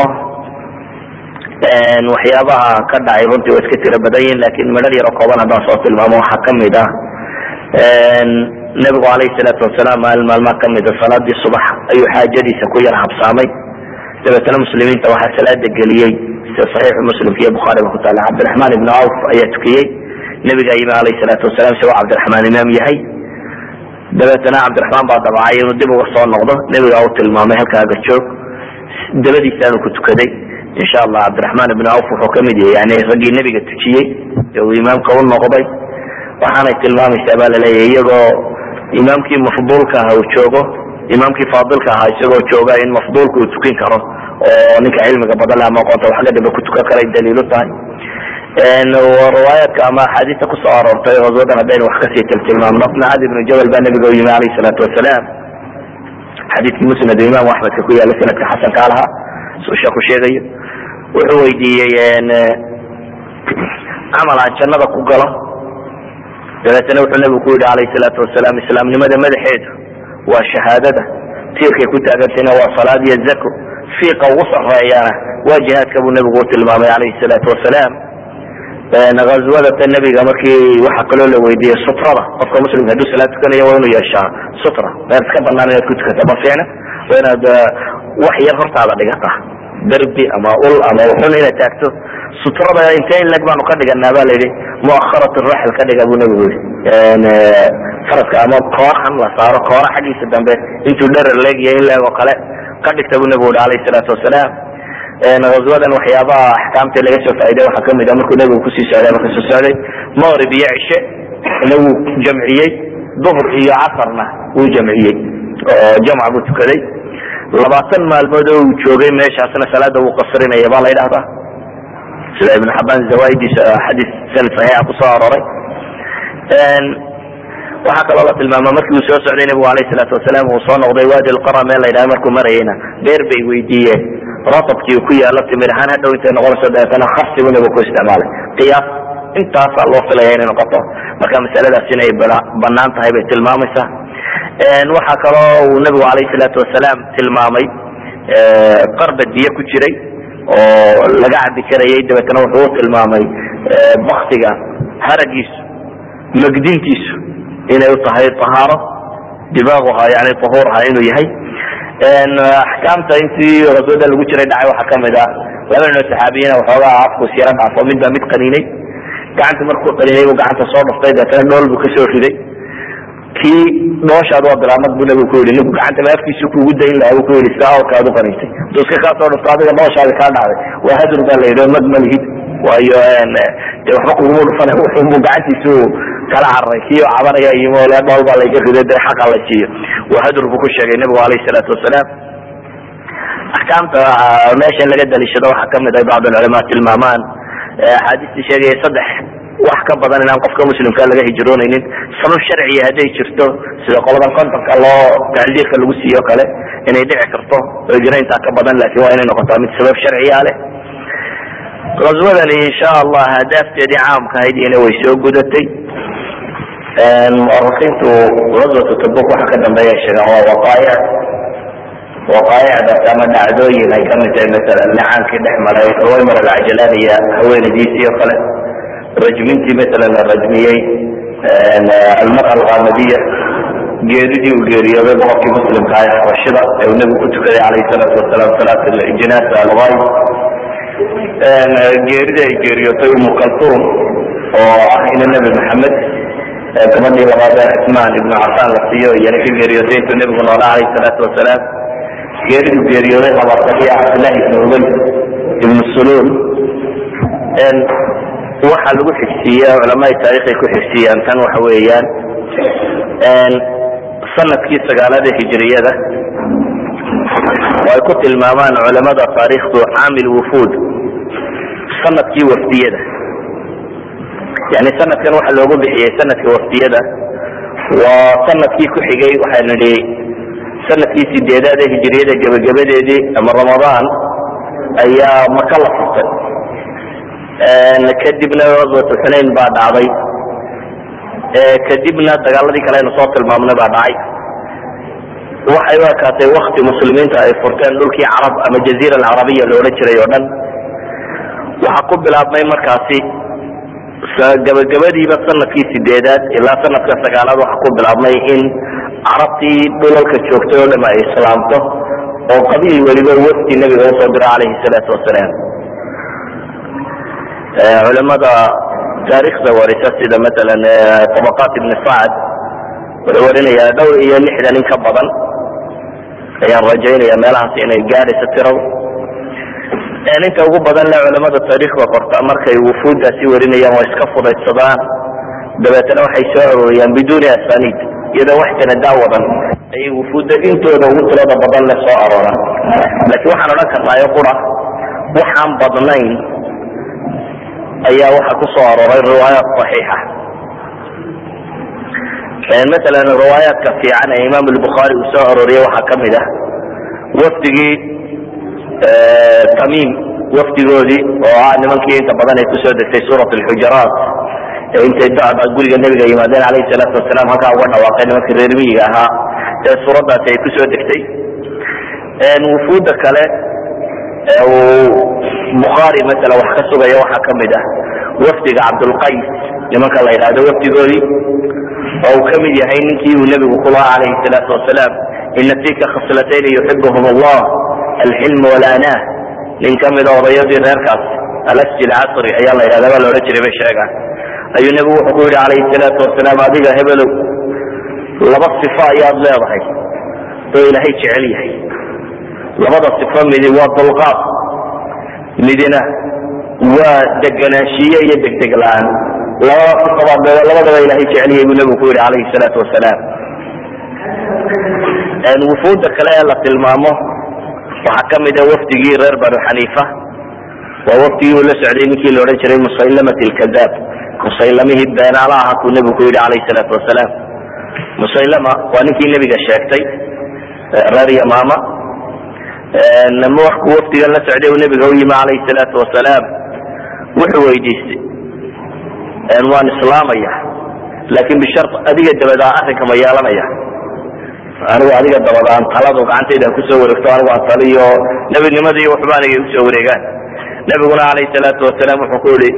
waxyaabaha ka dhacay runtii waa iska tiro badan yihin lakin midhar yaro kooban haddaan soo tilmaamo waxaa kamid ah nabigu alayhi salaatu wasalaam maalin maalmaa kamida salaadii subax ayuu xaajadiisa ku yar habsaamay dabeetana muslimiinta waxaa salaada geliyey sida saxiixu muslimka iyo bukhaariba ku taala cabdiraxmaan ibnu awf ayaa tukiyey nabigaa yimi alayhi salaatu wasalaam isagoo cabdiraxmaan imaam yahay dabeetana cabdiraxmaan baa dabacay inuu dib uga soo noqdo nebigaa u tilmaamay halkaaga joog dabadiisaanu ku tukaday insha allah cabdiraxmaan ibnu awf wuxuu kamid yahay yani raggii nebiga tujiyey ee uu imaamka u noqday waxaanay tilmaamaysaa baa laleeyahay iyagoo imaamkii mafduulka aha uu joogo imaamkii faadilka ahaa isagoo jooga in mafduulka uu tukin karo oo ninka cilmiga badan le ama aqoonta wax gadaba ku tukan karay daliilu tahay riwaayaadka ama axaadiista kusoo aroortay aswadan haddaynu wax kasii tiltilmaamno macad ibnu jabal baa nabiga u yimi alayh salaatu wasalaam xadiidkii musnad imaamu axmedka ku yaala sanadka xasankaa lahaa suu sheeku sheegayo wuxuu weydiiyey camal aan jannada ku galo dabeetana wuxuu nabigu ku yihi alayh salaatu wasalaam islaamnimada madaxeedu waa shahaadada tiirkay ku taagantayna waa salaad iyo zako fiiqa ugu sareeyana waa jihaadka buu nabigu u tilmaamay alayhi salaatu wasalaam azwadata nebiga markii waxaa kaloo la weydiiyey sutrada qofka muslimka hadduu salaad tukanayo waa inuu yeeshaa sutra meel iska banaan inaad ku tukata ma fiicna waa inaad wax yar hortaada dhigata derbi ama ul ama uxun inaad taagto sutrada intee in leg baanu ka dhiganaa ba layidhi muakharat raxl ka dhiga buu nabigu yii faraska ama koorahan la saaro koora xaggiisa dambe intuu dherer leegya in leeg oo kale ka dhigta buu nabigu yihi alayh salaatu wasalaam aswadan waxyaabaha axkaamta laga soo faa'iday waxaa kamid a markuu nabigu kusii socday marka soo socday maqrib iyo cishe ina wuu jamciyey duhr iyo casarna wuu jamciyey oo jamc buu tukaday labaatan maalmood oo uu joogay meeshaasna salaada wuu qasrinaya baa la ydhahdaa sida ibn xabaan zawaidiisa xadiis sanad saxiixa kusoo arooray waxaa kaloo la tilmaama markii uu soo socday nabigu alayh salaatu wasalaam uu soo noqday waadi lqara meel la ydhaha markuu marayayna beer bay weydiiyeen ratabkii ku yaalo timir ahaan hadhow intay noqonayso dabeetana khasi buu nabigu ku isticmaalay qiyaas intaasaa loo filaya inay noqoto marka masaladaas inay banaan tahay bay tilmaamaysaa waxaa kaloo uu nabigu alayh salaatu wasalaam tilmaamay qarba diye ku jiray oo laga cabi karayay dabeetana wuxuu u tilmaamay baktiga haragiisu magdintiisu inay u tahay ahaaro dimaaguha yani ahuurha inuu yahay axkaamta intii aswada lagu jiray dhacay waxaa kamid ah laba nin oo saxaabiyiina waxoogaa afkus yaro dhaafo midba mid qaniinay gacanta markuu qaniinay buu gacanta soo dhaftay deetana dhool buu kasoo riday kii dhooshaad waa bilaamad buu nabigu ku yidhi ninku gacanta ma afkiisu kuugu dayn lahaa buu ku yidhi sida awrkaad u qaniintay haduu iska kaa soo dhafto adiga dhooshaadi kaa dhacday waa hadur baa la yidhi mag ma lihid waayo de waxba kuguma dhufan wuxuunbuu gacantiisu kala cararay kii cabanaya yimi ole dhool baa layga riday de xaqa la siiyo waa hadur buu ku sheegay nabigu alayh salaatu wasalaam axkaamta meeshan laga daliishado waxaa kamid ay bacd alculamaa tilmaamaan axaadiistii sheegaya saddex wax ka badan inaan qofka muslimka laga hijroonaynin sabab sharciya hadday jirto sida qoladan kontonka loo tacdiirka lagu siiyo kale inay dhici karto hijrayntaa ka badan lakin waa inay noqotaa mid sabab sharciya leh aswadani insha allah hadaafteedii caamka ahayd ina way soo gudatay muarikiintu aswatu tabuk waxa ka dambeeya sheegaan waa waqaayic waqaayicdaas ama dhacdooyin ay kamid tahay masalan lacaankii dhex maray hawaymar alcajalani iyo haweenadiisii oo kale rajmintii masalan la rajmiyey almara alqamadiya geeridii uu geeriyooday boqorkii muslimka ah ee xabashida ee uu nebigu ku tukaday calayhi salaatu wasalaam salaat jinaasa algayb geerida ay geeriyootay umu kaltuum oo ah ina nebi maxamed gabadhii labaad ee cismaan ibnu cafaan la siiyo iyana ka geeriyootay intuu nebigu noolaa calayhi salaatu wasalaam geeridu geeriyooday labaataniyo cabdillahi ibnu ubay ibnu suluul waxaa lagu xigsiiya culamaai taariikhay ku xigsiiyaan tan waxa weeyaan sanadkii sagaalaad ee hijriyada oo ay ku tilmaamaan culamada taariikhdu caamil wufuud sanadkii wafdiyada yani sanadkan waxa loogu bixiyey sanadka wafdiyada waa sanadkii ku xigay waxaynu nihi sanadkii sideedaad ee hijriyada gebagabadeedii ama ramadaan ayaa maka la furtay kadibna aswatu xunayn baa dhacday kadibna dagaaladii kale aynu soo tilmaamnay baa dhacay waxay u ekaatay wakti muslimiinta ay furteen dhulkii carab ama jaziira alcarabiya la odhan jiray oo dhan waxaa ku bilaabmay markaasi gabagabadiiba sanadkii sideedaad ilaa sanadka sagaalaad waxaa ku bilaabmay in carabtii dhulalka joogtay oo dham ay islaamto oo qabiil weliba wafdi nabiga usoo diro calayhi salaatu wasalaam culimada taariikhda warisa sida maalan tabaqaat ibn sacad wuxuu warinayaa dhowr iyo lixdan in ka badan ayaan rajaynaya meelahaas inay gaadhayso tiradu inta ugu badan le culamada taariikhda qorta markay wufuuddaasi warinayaan waa iska fudaydsadaan dabeetana waxay soo arooriyaan biduuni asanid iyadoo wax sanadaa wadan ayay wufuudda intooda ugu tirada badan le soo arooraan laakiin waxaan odhan karnaayo qura waxaan badnayn ayaa waxaa ku soo arooray riwaayaat صaxiixa masalan riwaayaadka fiican ee imaam albukhaari uu soo arooriyey waxaa kamid ah wafdigii tamim wafdigoodii oo ah nimankii inta badan ay kusoo degtay suurat alxujaraat ee intay dacba guriga nebiga yimaadeen calayhi salaatu wasalaam halkaa uga dhawaaqay nimankii reer miyiga ahaa ee suuraddaasi ay kusoo degtay wufuudda kale ee uu bukhaari masala wax ka sugaya waxaa kamid ah wafdiga cabdulqays nimanka la yidhahdo wafdigoodii oo uu kamid yahay ninkii uu nebigu ku lahaa calayhi salaatu wasalaam ina fika khaslatayni yuxibuhum allah alxilm walanah nin kamida odayadii reerkaas alasji lcasri ayaa la yidhahda baa la odhan jiray bay sheegaan ayuu nebigu wuxuu ku yidhi calayhi salaatu wasalaam adiga hebelow laba sifo ayaad leedahay oo ilaahay jecel yahay labada sifo midi waa dulqaad midina waa deganaanshiye iyo degdeg la-aan labada sifabaad labadaba ilahay jecel yahay buu nebigu ku yidhi calayhi salaatu wasalaam wufuudda kale ee la tilmaamo waxaa kamid a wafdigii reer banu xaniifa waa wafdigii uu la socday ninkii la odhan jiray musaylamat lkadaab musaylamihii beenaala aha kuu nebigu ku yidhi calayhi salaatu wasalaam musaylama waa ninkii nebiga sheegtay reer yamaama markuu wafdigan la socday uu nebiga u yimi calayhi salaatu wasalaam wuxuu weydiistay waan islaamaya laakin bishar adiga dabadaa arrinka ma yeelanaya anigu adiga dabadaan taladu gacantayda kusoo wareegto anigu aan taliyo nebinimadii waxba aniga usoo wareegaan nebiguna calayhi salaatu wasalaam wuxuu ku yihi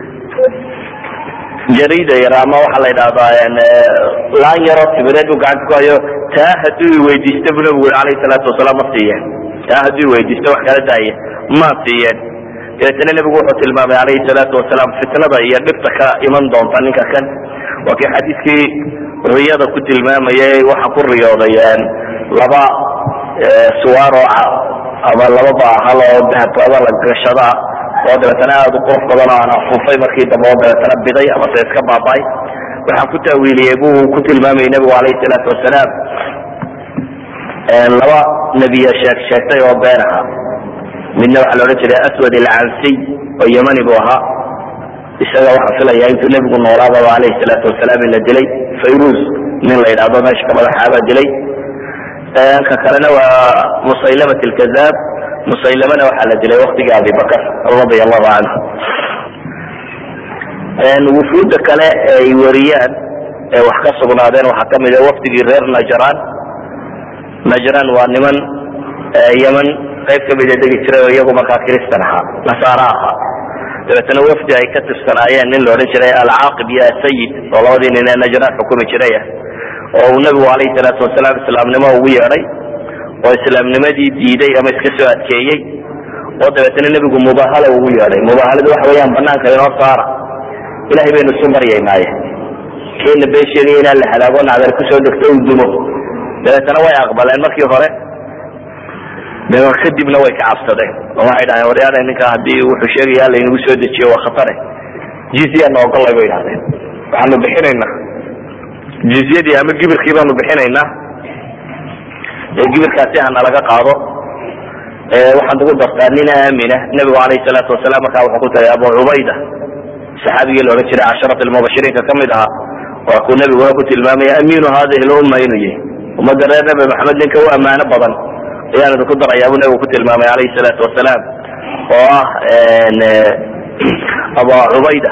jarida yar ama waxaa la yidhahdaa laan yaroo tibireed uu gacanta ku hayo taa hadduu iweydiista bu nebigu yii alayhi salaatu wasalaam ma siiyeen taa hadduu iweydiista wax kala daaya ma siiyeen dabeetana nebigu wuxuu tilmaamay calayhi salaatu wasalaam fitnada iyo dhibta ka iman doonta ninka kan waa kii xadiiskii riyada ku tilmaamayay waxa ku riyooday laba suwaaro ama laba baahal oo dahabkooda la gashadaa oo dabeetana aada u qurux badan oo aan afufay markii dambe oo dabeetana biday ama se iska baaba'ay waxaan ku taawiiliyey buu ku tilmaamayay nebigu calayhi salaatu wasalaam laba nebiya sheeg sheegtay oo been aha midna waxaa la odhan jiray aswad alcansiy oo yemani buu ahaa isaga waxaa filaya intuu nebigu noolaadaba calayhi salaatu wasalaam in la dilay fayruz nin la yidhahdo meesha ka madaxaabaa dilay ka kalena waa musaylamat alkazaab musaylamana waxaa la dilay waktigii abibakar radia allahu canhu wufuudda kale ay wariyaan ee wax ka sugnaadeen waxaa kamid a wafdigii reer najran najran waa niman yeman qayb kamida degi jiray oo iyagu markaa kristan ahaa nasaara ahaa dabeetana wafdi ay ka tirsanaayeen nin la odhan jiray alcaaqib iyo asayid oo labadii nin ee najran xukumi jiraya oo uu nebigu calayhi salaatu wasalaam islaamnimo ugu yeedhay oo islaamnimadii diiday ama iska soo adkeeyey oo dabeetana nebigu mubahala ugu yeedhay mubahaladu waxa weeyaan banaanka inoo saara ilahay baynu isu maryaynaaye keena been sheegaya inaan la halaago nacdar kusoo degto uu dumo dabeetana way aqbaleen markii hore kadibna way ka cabsadeen oo waxay dhaheen waryaana ninka haddii wuxuu sheegaya laynagu soo dejiyo waa khatare jizyana ogolay bay idhahdeen waxaanu bixinaynaa jizyadii ama gibirkii baanu bixinaynaa gibirkaasi hana laga qaado waxaad ugu dartaa nin aamina nebigu alayhi salaatu wasalaam markaa wuxuu ku tagay abu cubayda saxaabigii la odhan jiray casharat almubashiriinka kamid ahaa waa kuu nebiguna ku tilmaamaya amiinu hadihi lumma inuu yahay ummadda reer nebi maxamed ninka u ammaano badan ayaan idinku darayaa buu nebigu ku tilmaamay alayhi salaatu wasalaam oo ah aba cubayda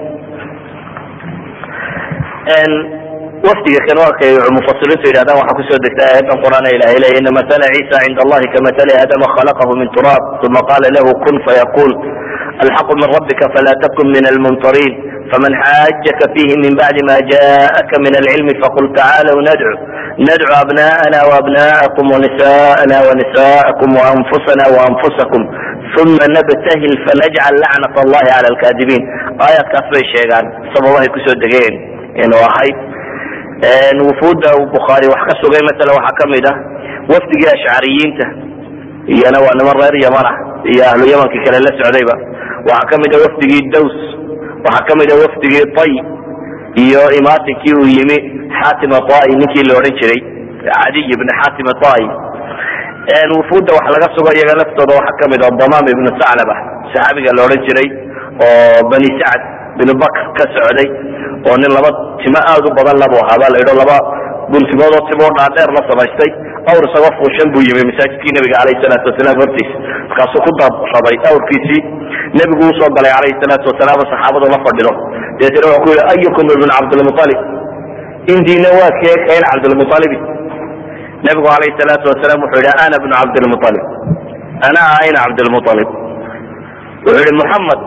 wafdiga kan markay mufasiriintu yidhahdaan waxaa kusoo degtay aayadan qur'aan ilahay leya ina matala ciisa cinda allahi kamatali aadama khalaqahu min turaab uma qala lahu kun fayaqul alxaqu min rabika fala takun min almumtarin faman xaajaka fihi min bacdi ma jaءaka min alcilmi faqul tacalaw nadcu nadcu abna'ana وabna'akum وnisa'ana وnisa'akum وanfusana وanfusakum uma nabtahil fanajcal lacnat allahi cala alkadibiin aayaadkaas bay sheegaan sababahay kusoo degeen inuu ahayd wufuudda bukhaari wax ka sugay masala waxaa kamid ah wafdigii ashcariyiinta iyana waa niman reer yamana iyo ahlu yamankii kale la socdayba waxaa kamid ah wafdigii daws waxaa kamid ah wafdigii tay iyo imaatinkii uu yimi xatim atai ninkii la odhan jiray cadiy ibn xatim atai wufuudda wax laga sugo iyaga laftooda waxaa kamid ah damam ibnu saclaba saxaabiga la odhan jiray oo bani sacd binu bakr ka socday oo nin laba timo aad u badan labu ahaa baa la yidho laba guntimoodoo timoo dhaadheer la samaystay awr isagoo fuushan buu yimi masaajidkii nabiga alayhi salaatu wasalaam hortiisa markaasuu ku dabraday awrkiisii nebigu usoo galay alayhi salaatu wasalaam saxaabadu la fadhido deetana wuxuu ku yihi ayukum ibn cabdilmualib indiina waa kee kayn cabdilmualibi nebigu alayhi salaatu wasalaam wuxuu yihi ana bnu cabdilmualib ana ayna cabdilmualib wuxuu yihi muxamed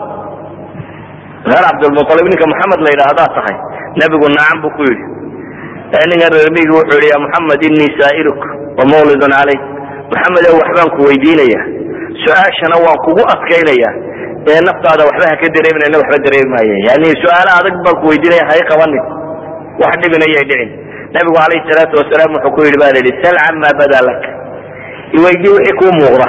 reer cabdilmualib ninka maxamed la yidhaahdaa tahay nebigu nacam buu ku yidhi ninkan reermigi wuxuu yihi ya muxamed inii saa'iluk wa mawlidun calayk maxamed ow waxbaan ku weydiinaya su-aashana waan kugu adkaynaya ee naftaada waxba haka dareeminayna waxba dareemi maaye yani su-aalo adag baan ku weydiinaya hay qabanin wax dhibinayay dhicin nebigu calayhi salaatu wasalaam wuxuu ku yidhi ba la yidhi sal cama bada lak iweydii wixii kuu muuqda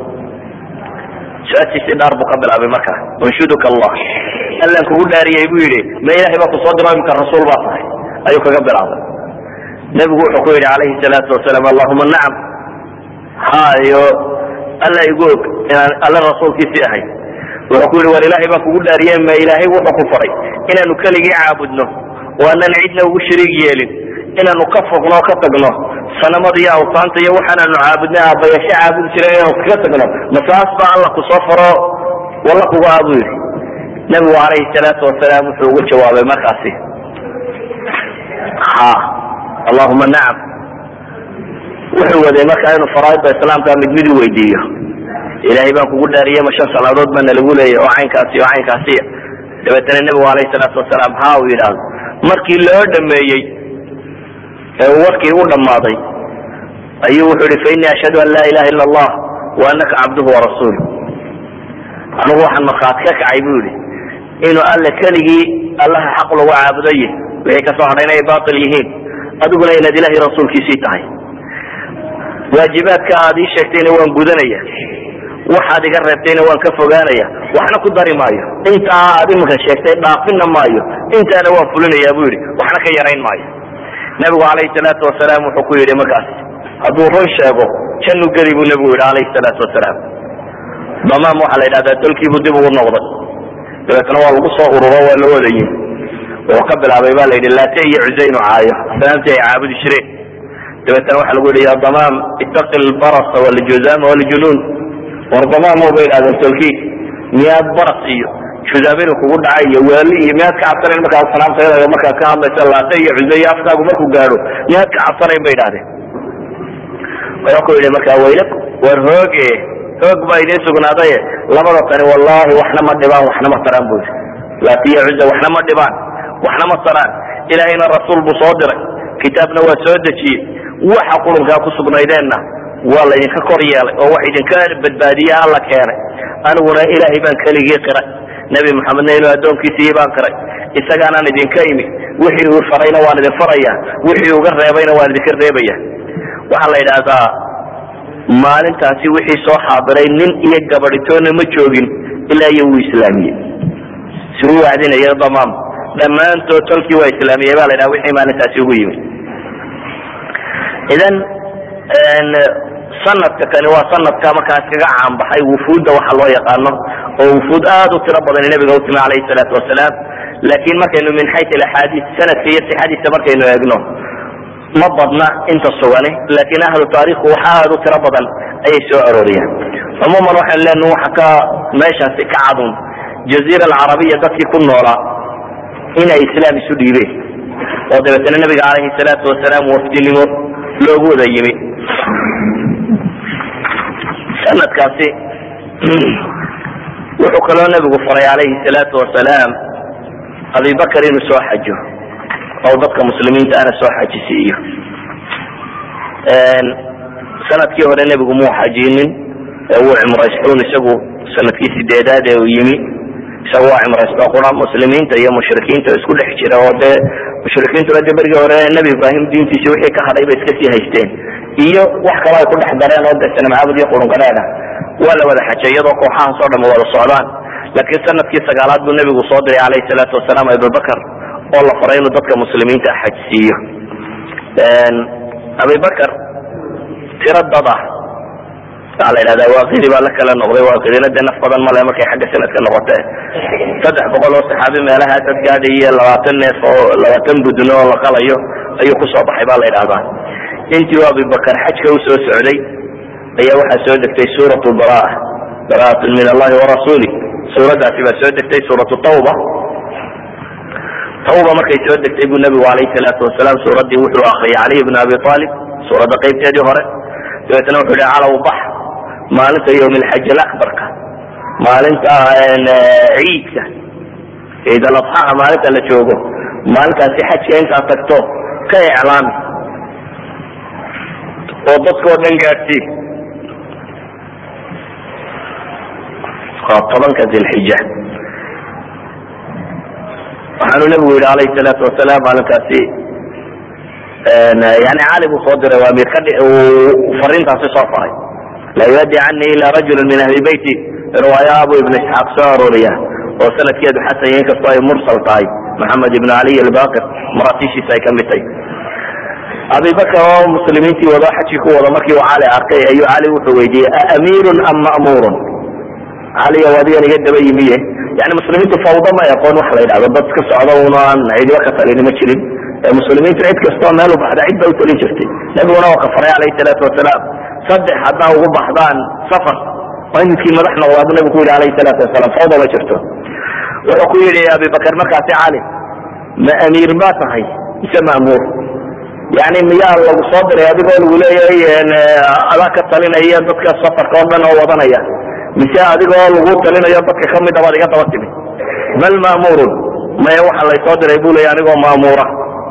su-aashiisii dhaar buu ka bilaabay markaa unshuduka allah allan kugu dhaariyey buu yidhi ma ilahay baa kusoo diro imika rasuul baa tahay ayuu kaga bilaabay nebigu wuxuu ku yidhi calayhi salaatu wasalaam allahuma nacam hayo alla igu og inaan alle rasuulkiisii ahay wuxuu ku yidhi war ilaahay baan kugu dhaariye ma ilaahay wuxuu ku faray inaanu keligii caabudno oo aanan cidna ugu shariig yeelin inaanu ka fogno o ka tagno sanamada iyo awtaanta iyo waxaanaanu caabudna aabayasho caabudi jiray inaanu kaga tagno masaas baa alla kusoo faro walla kugu aa buu yidhi nebigu calayhi salaatu wasalaam wuxuu ugu jawaabay markaasi ha allahuma nacam wuxuu waday markaa inuu faraaida islaamka mid mid u weydiiyo ilaahay baan kugu dhaariye ma shan salaadood baana lagu leeyay oo caynkaasi oo caynkaasiya dabeetana nebigu alayhi salaatu wasalaam ha uu yidhaahdo markii loo dhameeyey ee uu warkii u dhammaaday ayuu wuxuu yihi fainii ashhadu an laa ilaha illa allah wa anaka cabduhu warasuul anigu waxaan markhaati ka kacay bu yihi inuu alle keligii allaha xaq lagu caabudaye wixii kasoo hadhay inay baatil yihiin adiguna inaad ilahay rasuulkiisii tahay waajibaadka aad ii sheegtayna waan gudanaya waxaad iga reebtayna waan ka fogaanaya waxna ku dari maayo intaa aad iminka sheegtay dhaafina maayo intaana waan fulinaya bu yidhi waxna ka yarayn maayo nebigu calayhi salaatu wasalaam wuxuu ku yidhi markaas hadduu run sheego jannu geli buu nebigu yidhi calayhi salaatu wasalaam damaam waxaa la yidhahdaa dalkiibuu dib ugu noqday dabeetna waa lagu soo ururo waa la wadayin wuxuu ka bilaabay ba la yidhi laate iyo cusaynu caayo asnaamtii ay caabudi jireen dabeetna waxa lagu yidhi ya damaam itaqi lbarasa waljuzama waljunuun war damaamo bay idhahdeen tolkii miyaad baras iyo juzaaminu kugu dhacay iyo waali iyo miyaad ka cabsanayn markaa asnaamtayada markaa ka hadlaysa laate iyo cusay afkaagu markuu gaadho miyaad ka cabsanayn bay idhahdeen wuxuu ku yidhi markaa waylaku war hooge hoog baa idiin sugnaadaye labada tani wallahi waxna ma dhibaan waxna ma taraan bu yidhi laatiya cuza waxna ma dhibaan waxna ma taraan ilaahayna rasuul buu soo diray kitaabna waa soo dejiyey waxa qurunkaa ku sugnaydeenna waa laydinka kor yeelay oo wax idinka badbaadiye alla keenay aniguna ilaahay baan keligii qiray nebi maxamedna inuu addoonkiisii baan qiray isagaanaan idinka imi wixii uu farayna waan idin faraya wixii uga reebayna waan idinka reebaya waxaa la yidhaahdaa maalintaasi wixii soo xaadiray nin iyo gabadhitoona ma joogin ilaa iyo wuu islaamiyey si u wacdinaya damaam dhammaantood tolkii waa islaamiyey ba la ydhaha wixii maalintaasi ugu yimi idan sanadka kani waa sanadka markaas kaga caanbaxay wufuudda waxa loo yaqaano oo wufuud aad u tiro badan nabiga utimi alayhi salaatu wasalaam laakin markaynu min xay axaadiis sanadka iyo sixadiisa markaynu eegno ma badna inta sugani laakin ahlu taarikhku waxa aad u tiro badan ayay soo arooriyaan cumuuman waxaynu leenaha waxa ka meeshaasi ka cadun jaziira alcarabiya dadkii ku noolaa inay islaam isu dhiibeen oo dabeetana nabiga calayhi salaatu wasalaam wafdinimo loogu wada yimi sanadkaasi wuxuu kaloo nabigu faray calayhi salaatu wasalaam abibakar inuu soo xajo oo dadka muslimiinta ana soo xajisiiyo sanadkii hore nebigu muu xajinin ee wuu cimraystuun isagu sanadkii sideedaad ee uu yimi isaga waa cimraysto qura muslimiinta iyo mushrikiinta isku dhex jira oo dee mushrikiintuna dee berigii hore nebi ibraahim diintiisi wixii ka hadhay bay iska sii haysteen iyo wax kale ay ku dhex dareen oo dee sanamcaabud iyo qurunqadheedha waa la wada xajay iyadoo kooxahaas oo dham wada socdaan laakiin sanadkii sagaalaad buu nebigu soo diray calayhi salaatu wasalaam abubakar oo la faray inuu dadka muslimiinta xajsiiyo abibakar tiro dad ah waxaa la yidhahdaa waaqidi baa la kala noqday waaqidina dee naf badan male markay xagga sanadka noqotee saddex boqol oo saxaabi meelaha dad gaadhay iyo labaatan neef oo labaatan budno oo la qalayo ayuu kusoo baxay ba la yidhahdaa intii uu abibakar xajka usoo socday ayaa waxaa soo degtay suuratu baraa baraatun min allahi warasuuli suuraddaasi baa soo degtay suuratu tawba tawba markay soo degtay buu nabigu alayhi salaatu wasalaam suuraddii wuxuu akriyay caliy bn abi aalib suuradda qaybteedii hore dabeetna wuxuu yihi calaw bax maalinta yawm alxaj alabarka maalinta ciidka ciid aladxaha maalinta la joogo maalintaasi xajka intaad tagto ka iclaami oo dadkao dhan gaadhsii waa tobanka dilxija waxaanu nabigu yihi alayhi salaatu wasalaam maalinkaasi yani cali buu soo diray waa miir fariintaasi soo faray laa yuaddi cani ila rajulu min ahli beyti riwaaya abu ibn isxaaq soo arooriya oo sanadkeedu xasan yahay inkastoo ay mursal tahay maxamed ibn caliy albaqir maraatiishiisa ay kamid tahay abibakar oo muslimiintii wado xajkii ku wada markii uu cali arkay ayuu cali wuxuu weydiiyey aamiirun am ma'muurun caliyo adigan iga daba yimiye yani muslimiintu fawda ma aqoon wax la yidhahdo dad iska socda un aan cidiba ka talini ma jirin muslimiintu cid kastoo meel u baxda cid ba u talin jirtay nabiguna waa ka faray calayhi salaatu wasalaam saddex haddaa ugu baxdaan safar waa in midkii madax noqdaa buu nabigu ku yidhi alayhi salaatu wasalaam fawda ma jirto wuxuu ku yidhi abibakar markaasi cali ma amiir ba tahay mise ma'muur yani miyaa lagu soo diray adigoo lagu leeyahay adaa ka talinaya dadka safarka oo dhan oo wadanaya mise adigoo lagu talinayo dadka kamid abaad iga daba timi bal ma'muurun maya waxa laysoo diray bu leya anigoo ma'muura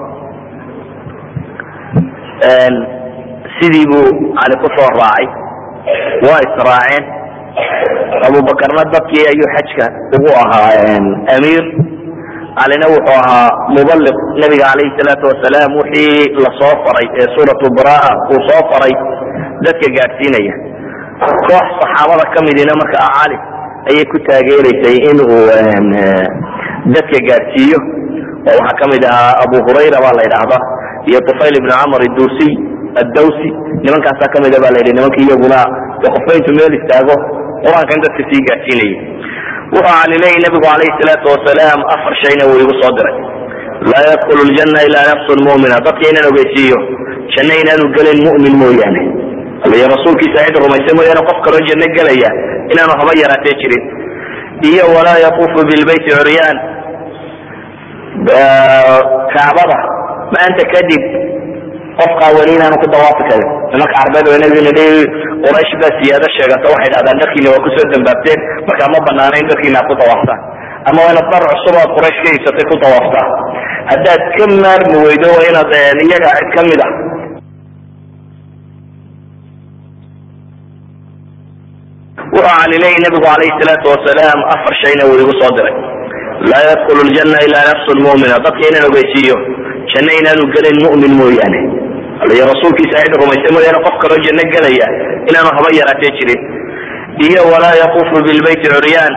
sidii buu cali ku soo raacay waa israaceen abubakarna dadkii ayuu xajka ugu ahaa amiir calina wuxuu ahaa mubaliq nabiga calayhi salaatu wasalaam wixii lasoo faray ee suuratu baraa uu soo faray dadka gaadhsiinaya koox saxaabada ka midina markaa cali ayay ku taageeraysay in uu dadka gaadhsiiyo oo waxaa kamid ahaa abu hurayra baa la yidhaahdaa iyo tufayl ibn camr dusiy addawsi nimankaasaa kamida ba la yidhi nimanka iyaguna qofba intuu meel istaago qur-aankan dadka sii gaadhsiinayay wuxuu cali leeyay nabigu calayhi salaatu wasalaam afar shayna wuu igu soo diray laa yadkulu ljanna ilaa nafsun mu'mina dadka inaan ogeysiiyo janno inaanu gelin mu'min mooyaane iyo rasuulkiisa cid rumaysa mooyaane qof kaloo janno gelaya inaanu haba yaraatee jirin iyo walaa yatuufu bilbayti curyaan kacbada maanta kadib qof qaawani inaanu ku dawaafi karin nimanka carbeed oo nabiga nidhi quraysh baa siyaado sheegata waxay dhahdaan dharkiina waa kusoo dambaabteen markaa ma banaana in dharkiina aad ku dawaaftaan ama waa inaad dhar cusub aad quraysh ka iibsatay ku dawaaftaan haddaad ka maarmi weydo waa inaad iyaga cid kamid ah wuxuu cali leeyay nabigu calayhi salaatu wasalaam afar shayna wuu igu soo diray laa yadkulu ljanna ilaa nafsun mu'mina dadka inaan ogeysiiyo janno inaanu gelin mu'min mooyaane iyo rasuulkiisa cid rumaysa mooyaane qof kaloo janno gelaya inaanu haba yaraatee jirin iyo walaa yatuufu bilbayti curyaan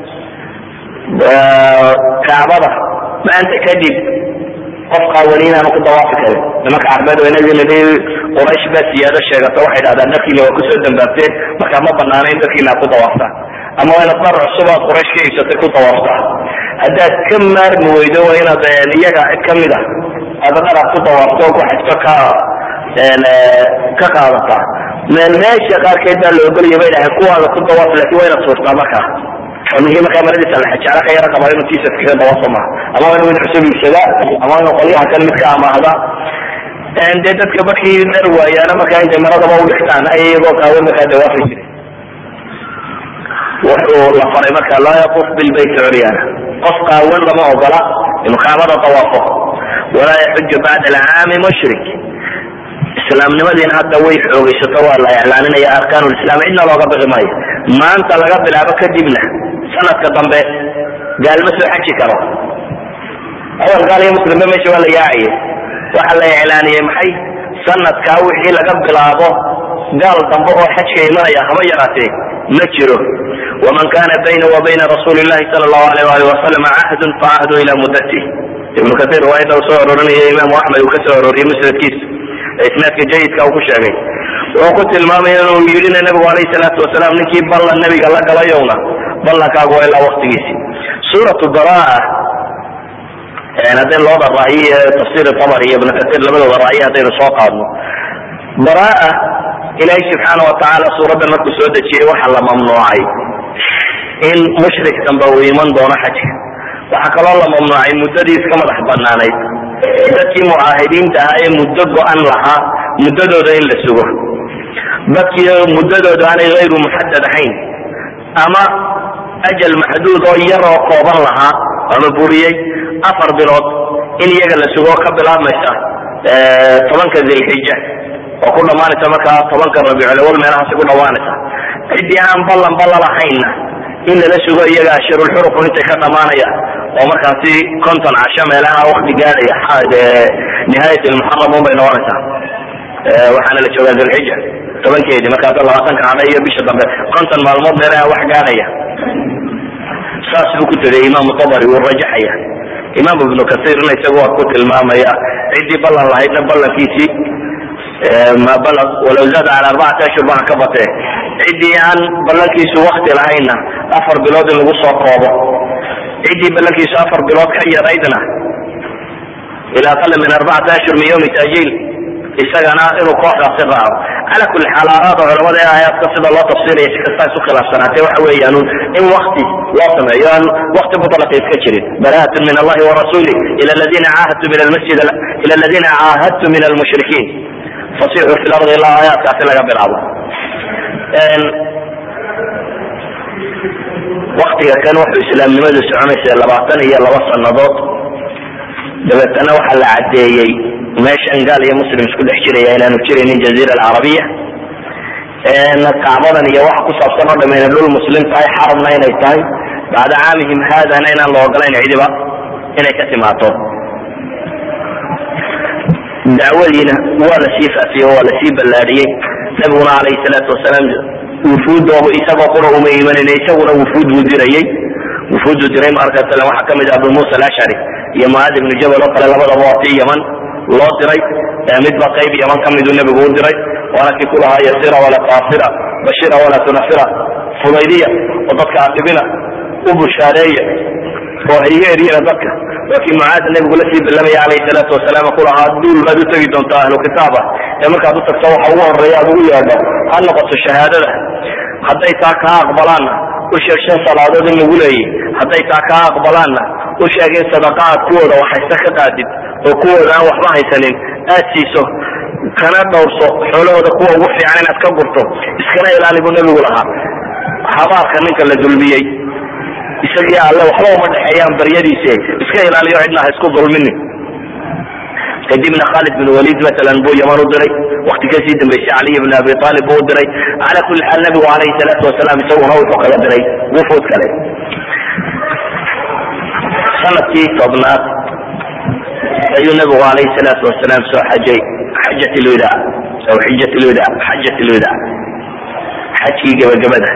kacbada maanta kadib qof qaawani inaanu ku dawaafi karin nimanka carbeed oo nabiga nidhi quraysh baa siyaado sheegata waxay dhahdaan dharkiina waa kusoo dambaabteen markaa ma banaana in dharkiina aad ku dawaaftaan ama waa inaad dhar cusub aad quraysh ka iibsatay ku dawaaftaan haddaad ka maarmi weydo waa inaad iyaga cid kamid ah aada dhar aad ku dawaafto oo ku xajto ka ka qaadataa meesha qaarkeed baa la ogolaya bay dhahay kuwaada ku dawaaf laakiin waa inaad suurtaa markaa oo ninkii markaa maradiisa la xajaala ka yara qabaa inuu tiisa kaga dawaso maha ama waa inuu mid cusub iibsadaa ama inuu qolyaha kan mid ka amaahda dee dadka markii dhar waayaana markaa intay maradaba udhigtaan ay iyagoo qaawan markaa dawaafi jiray wuxuu la faray marka laa yaquf bilbayt curyaana qof qaawan lama ogola inuu kaabada dawaafo walaa yaxuju bacda alcaami mushrik islaamnimadiina hadda way xoogaysato waa la iclaaninaya arkaan lislaam cidna looga bixi maayo maanta laga bilaabo kadibna sanadka dambe gaal ma soo xaji karo awal gaal iyo muslimba meesha waa la yaacaye waxa la iclaaniyey maxay sanadkaa wixii laga bilaabo gaal dambe oo xajka imanaya haba yaraatee ma jiro waman kana bayna wa bayna rasuuli llahi sala allahu alayh wali wasalam cahdun facahdu ila mudati ibnu kair riwaayada uu soo arorinaya imaamu axmed uu ka soo arooriyey musnadkiisa isnaadka jayidka uu ku sheegay wuxuu ku tilmaamay inuu yidhina nabigu alayhi salaatu wasalaam ninkii ballan nabiga la galayowna ballankaagu waa ilaa waktigiisi suuratu baraa haddaynu labada ra'yi ee tafsir tabari iyo ibnu kair labadooda ra'yi haddaynu soo qaadno baraa ilaahay subxaana watacaala suuraddan markuu soo dejiyey waxaa la mamnuucay in mushrik damba uu iman doono xajka waxaa kaloo la mamnuucay muddadii iska madax banaanayd dadkii mucaahidiinta ahaa ee muddo go-an lahaa muddadooda in la sugo dadkii muddadooda aanay hayru muxadad ahayn ama ajal maxduud oo yar oo kooban lahaa ama buriyey afar bilood in iyaga la sugo ka bilaabmaysa tobanka dilxija oo ku dhamaanaysa markaa tobanka rabiiculawal meelahaasi ku dhawaanaysa ciddii aan ballan balla lahaynna in lala sugo iyaga ashirulxurufun intay ka dhamaanayaan oo markaasi konton casho meelaha wakti gaadhaya nihaayat lmuxaram un bay noqonaysaa waxaana la joogaa dilxija tobankeedii markaasa labaatanka cadha iyo bisha dambe konton maalmood meelaha wax gaadhaya saas buu ku tegay imaamu tabari wuu rajaxaya imaam ibnu kasiirna isagu waa ku tilmaamaya ciddii ballan lahaydna ballankiisii ma balaq walaw zaada cala arbacati ashhur baa ka batee ciddii aan ballankiisu wakti lahaynna afar bilood in lagu soo koobo ciddii ballankiisu afar bilood ka yaraydna ila aqala min arbacati ashhur min yawmi tajiil isagana inuu kooxdaasi raaco cala kuli xaal aaraada culamada ee aayaadka sida loo tafsiiraya si kastaa isu khilaafsanaatee waxa weeyaan in wakti loo sameeyo aan wakti mutlaqa iska jirin baraatun min allahi warasuli ila aladiina caahadtu min almasjid ila aladiina caahadtu min almushrikiin fasixuu fi lardi ilaa aayaadkaasi laga bilaabo waktiga kan wuxuu islaamnimadu soconaysa labaatan iyo laba sanadood dabeetana waxaa la caddeeyey meeshan gaal iyo muslim isku dhex jiraya inaanu jiraynin jaziira alcarabiya kacbadan iyo waxa ku saabsan oo dham inay dhul muslim tahay xarabna inay tahay bacda caamihim haadana inaan la ogolayn cidiba inay ka timaato dacwadiina waa lasii faafiyey oo waa lasii ballaadhiyey nabiguna calayhi salaatu wasalaam wufuud isagoo qura uma imanin isaguna wufuud buu dirayey wufuudu diray marka sale waxaa kamid ah abu musa alashcari iyo mucaad ibnu jabal oo kale labadaba waa tii yaman loo diray midba qayb yaman kamiduu nebigu u diray waana kii kulahaa yasira wala taasira bashira wala tunafira fudaydiya oo dadka adibina u bushaareeya oo hayga eryana dadka waa kii mucaad nebigu la sii ballamaya calayhi salaatu wasalaam kulahaa duul baad u tegi doontaa ahlu kitaaba ee markaad u tagto waxa ugu horeeya aad ugu yeedho ha noqoto shahaadada hadday taa kaa aqbalaanna u sheeg shan salaadood in lagu leeyay hadday taa kaa aqbalaanna u sheeg in sadaqa aad kuwooda waxhaysta ka qaadid oo kuwooda aan waxba haysanin aad siiso kana dhowrso xoolahooda kuwa ugu fiican inaad ka gurto iskana ilaali buu nebigu lahaa habaarka ninka la dulmiyey isagii alle waxba uma dhexeeyaan baryadiise iska ilaaliyo cidna ha isku dulminin kadibna khalid bin walid masalan buu yaman u diray wakti kasii dambeysay caliy bn abi aalib buu u diray cala kuli xaal nabigu alayhi salaatu wasalaam isaguna wuxuu kaga diray wufuud kale sanadkii tobnaad ayuu nabigu alayhi salaatu wasalaam soo xajay xajat lwida aw xijat lwida xajat lwida xajkii gabagabada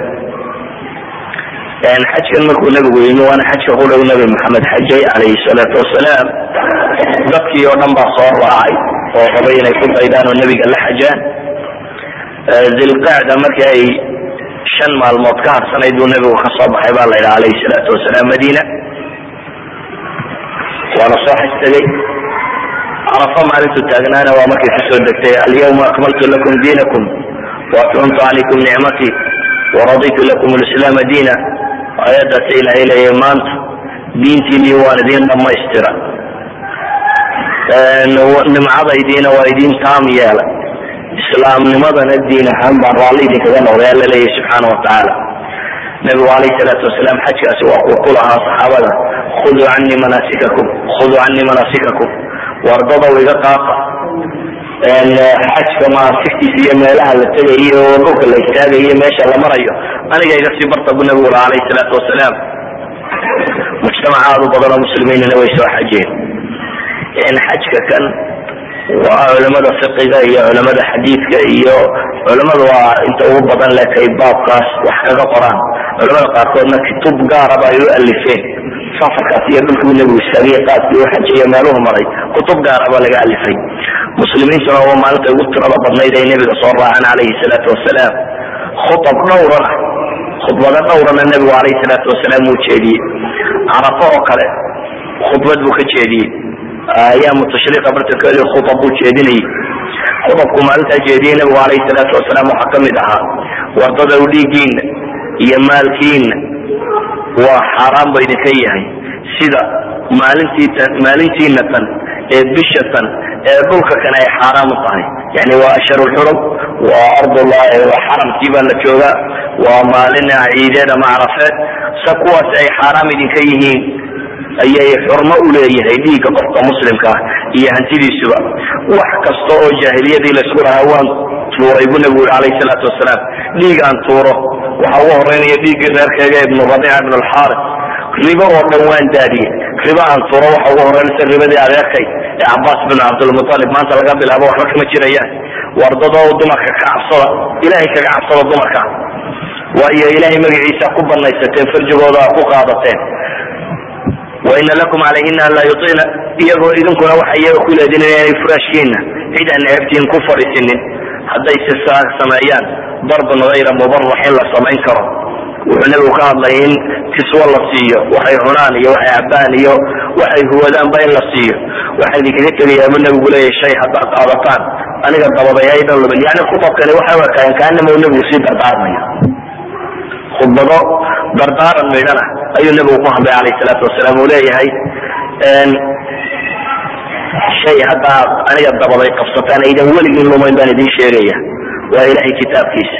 xajkan markuu nabigu yimi waana xajka ku dhow nabi maxamed xajay calayhi salaatu wasalaam dadkii oo dhan baa soo raacay oo rabay inay ku daydaan oo nebiga la xajaan zilqacda markii ay shan maalmood ka harsanayd buu nebigu ka soo baxay baa la yidhaha alayhi salaatu wasalaam madiina waana soo xaj tegey carafa maalintuu taagnaana waa markay kusoo degtay alyawma akmaltu lakum diinakum waatmamtu calaykum nicmatii waraditu lakum lislaama diina aayaddaas ilaahay leeyahay maanta diintiinii waan idiin dhammaystira nimcadaydiina waa idiin taam yeelay islaamnimadana diin ahaan baan raalli idinkaga noqday alla leeyahy subxaana watacaala nabigu alayh salaatu wasalaam xajkaasi waa kuu ku lahaa saxaabada khuduu canii manaasikakum khuduu canii manaasikakum wardadow iga qaata xajka maasigtiisa iyo meelaha la tegayo oo dhulka la istaagayo meesha la marayo aniga iga sii barta bu nabigu laha alayh salaatu wasalaam mujtamac aad u badan oo muslimiinina way soo xajeen xajka kan waa culamada fiqiga iyo culamada xadiidka iyo culamada waa inta ugu badan lekay baabkaas wax kaga qoraan culamada qaarkoodna kutub gaaraba ay u alifeen safarkaas iyo dhulkuu nebigu istaagay qaadkii u xajiyo meeluhu maray kutub gaaraba laga alifay muslimiintuna waa maalinta ugu tirada badnayd ay nebiga soo raaceen calayhi salaatu wasalaam khutab dhowrana khudbado dhowrana nebigu calayhi salaatu wasalaam uu jeediyey carafo oo kale khudbad buu ka jeediyey ayaamu tashriiqa bartankeedi khutab buu jeedinayay khudabku maalintaa jeediyey nebigu calayhi salaatu wasalaam waxaa kamid ahaa wardada u dhiigiina iyo maalkiina waa xaaraan ba idinka yahay sida maalintiitan maalintiina tan ee bisha tan ee dhulka kan ay xaaraam u tahay yani waa asharulxurum waa ardullahi waa xaramkii baa la joogaa waa maalin ciideed ama carafeed sa kuwaas ay xaaraam idinka yihiin ayay xurmo u leeyahay dhiigga qofka muslimka ah iyo hantidiisuba wax kasta oo jaahiliyadii laysku lahaa waan tuuray bu nebigu yuri alayh salaatu wasalaam dhiig aan tuuro waxa ugu horeynaya dhiiggii reerkeyga ibnu rabiica ibn alxaaris ribo oo dhan waan daadiyey ribo aan tuuro waxa ugu horeynaysa ribadii adeerkay ee cabaas bin cabdilmutalib maanta laga bilaabo waxba kama jirayaan wardadoo dumarka ka cabsada ilahay kaga cabsada dumarka waayo ilahay magaciisa ku banaysateen farjigooda ku qaadateen waina lakum calayhina an laa yuطina iyagoo idinkuna waxa iyaga ku leedin inay furaashkiina cid aan ceebtiin ku fadhiisinin hadday si saa sameeyaan darban hayra mubarax in la samayn karo wuxuu nebigu ka hadlay in kiswo la siiyo waxay cunaan iyo waxay cabaan iyo waxay huwadaanba in la siiyo waxaa idinkaga tegayaa bu nebigu leeyahy shay haddaad qaadataan aniga dabadayaydan lumin yani khutabkani waxay u ekaayeen kaanama uu nebigu sii dardaarmayo khudbado dardaaran midhana ayuu nebigu ku hadlay alayh salaatu wasalaam uu leeyahay shay haddaad aniga dabaday qabsataan aydan weligin lumayn baan idin sheegaya waa ilahay kitaabkiisa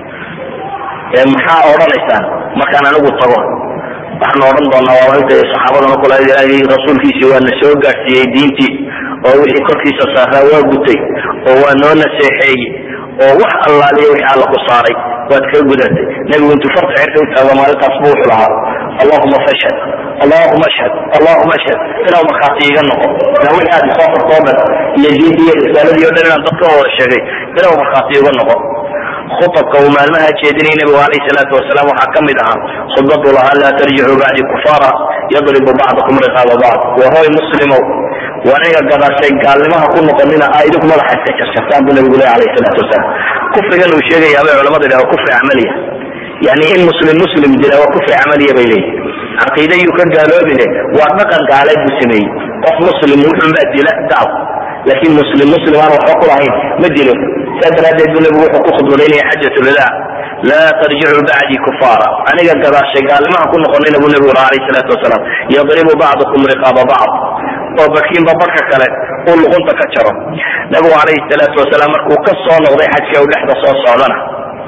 maxaa odhanaysaan markaan anigu tago waxaan odhan doonaa waa inta saxaabadana kula ilaahay rasuulkiisii waa na soo gaadhsiiyey diintii oo wixii korkiisa saaraa waa gutay oo waa noo naseexeeyey oo wax allaaliya wixii alla ku saaray waad ka gudatay nebigu intuu farta xirka u taago maalintaas bu wuxuu lahaa allahuma fashhad allahuma ashhad allahuma ashhad inaa markhaati iga noqo ila wixii aad isoo farto o dhan iyo diintii iyo risaaladii o dhan inaan dadka wada sheegay inaa markhaati iga noqo khutabka uu maalmaha jeedinay nebigu alayh salaatu wasalaam waxaa ka mid ahaa khudbadu lahaa laa tarjicuu bacdi kufaara yadribu bacdukum riqaaba bacd wahoy muslimow waniga gadaashay gaalnimaha ku noqonina a idinku madaxa iska jarjartaan buu nabigu leh alayh salaatu wasalaam kufrigan uu sheegaya bay culamada yidhaha kufri camaliya yani in muslim muslim dila waa kufri camaliya bay leeyihin caqiida yuu ka gaaloobine waa dhaqan gaaleed buu sameeyey qof muslim wuxunbaa dila gaal laakin muslim muslim aan waxba kulahayn ma dilo saa daraadeed buu nabigu wuxuu ku khudbadaynaya xajat lwadaa laa tarjicuu bacdi kufaara aniga gadaashay gaalnimaha ku noqonina buu nabigu laha alayh salaatu wasalaam yadribu bacdukum riqaaba bacd oo bakiinba barka kale uu luqunta ka jaro nabigu calayhi salaatu wasalaam markuu ka soo noqday xajka u dhexda soo socdana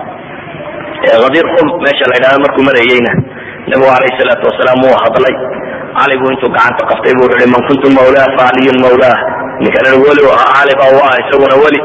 hadir qum meesha la ydhahdo markuu marayeyna nabigu calayhi salaatu wasalaam wuu hadlay cali buu intuu gacanta qaftay bu wuxu hi man kuntu mawlaa fa caliyun mawlaah ninkan weli u ahaa cali baa u ah isaguna weli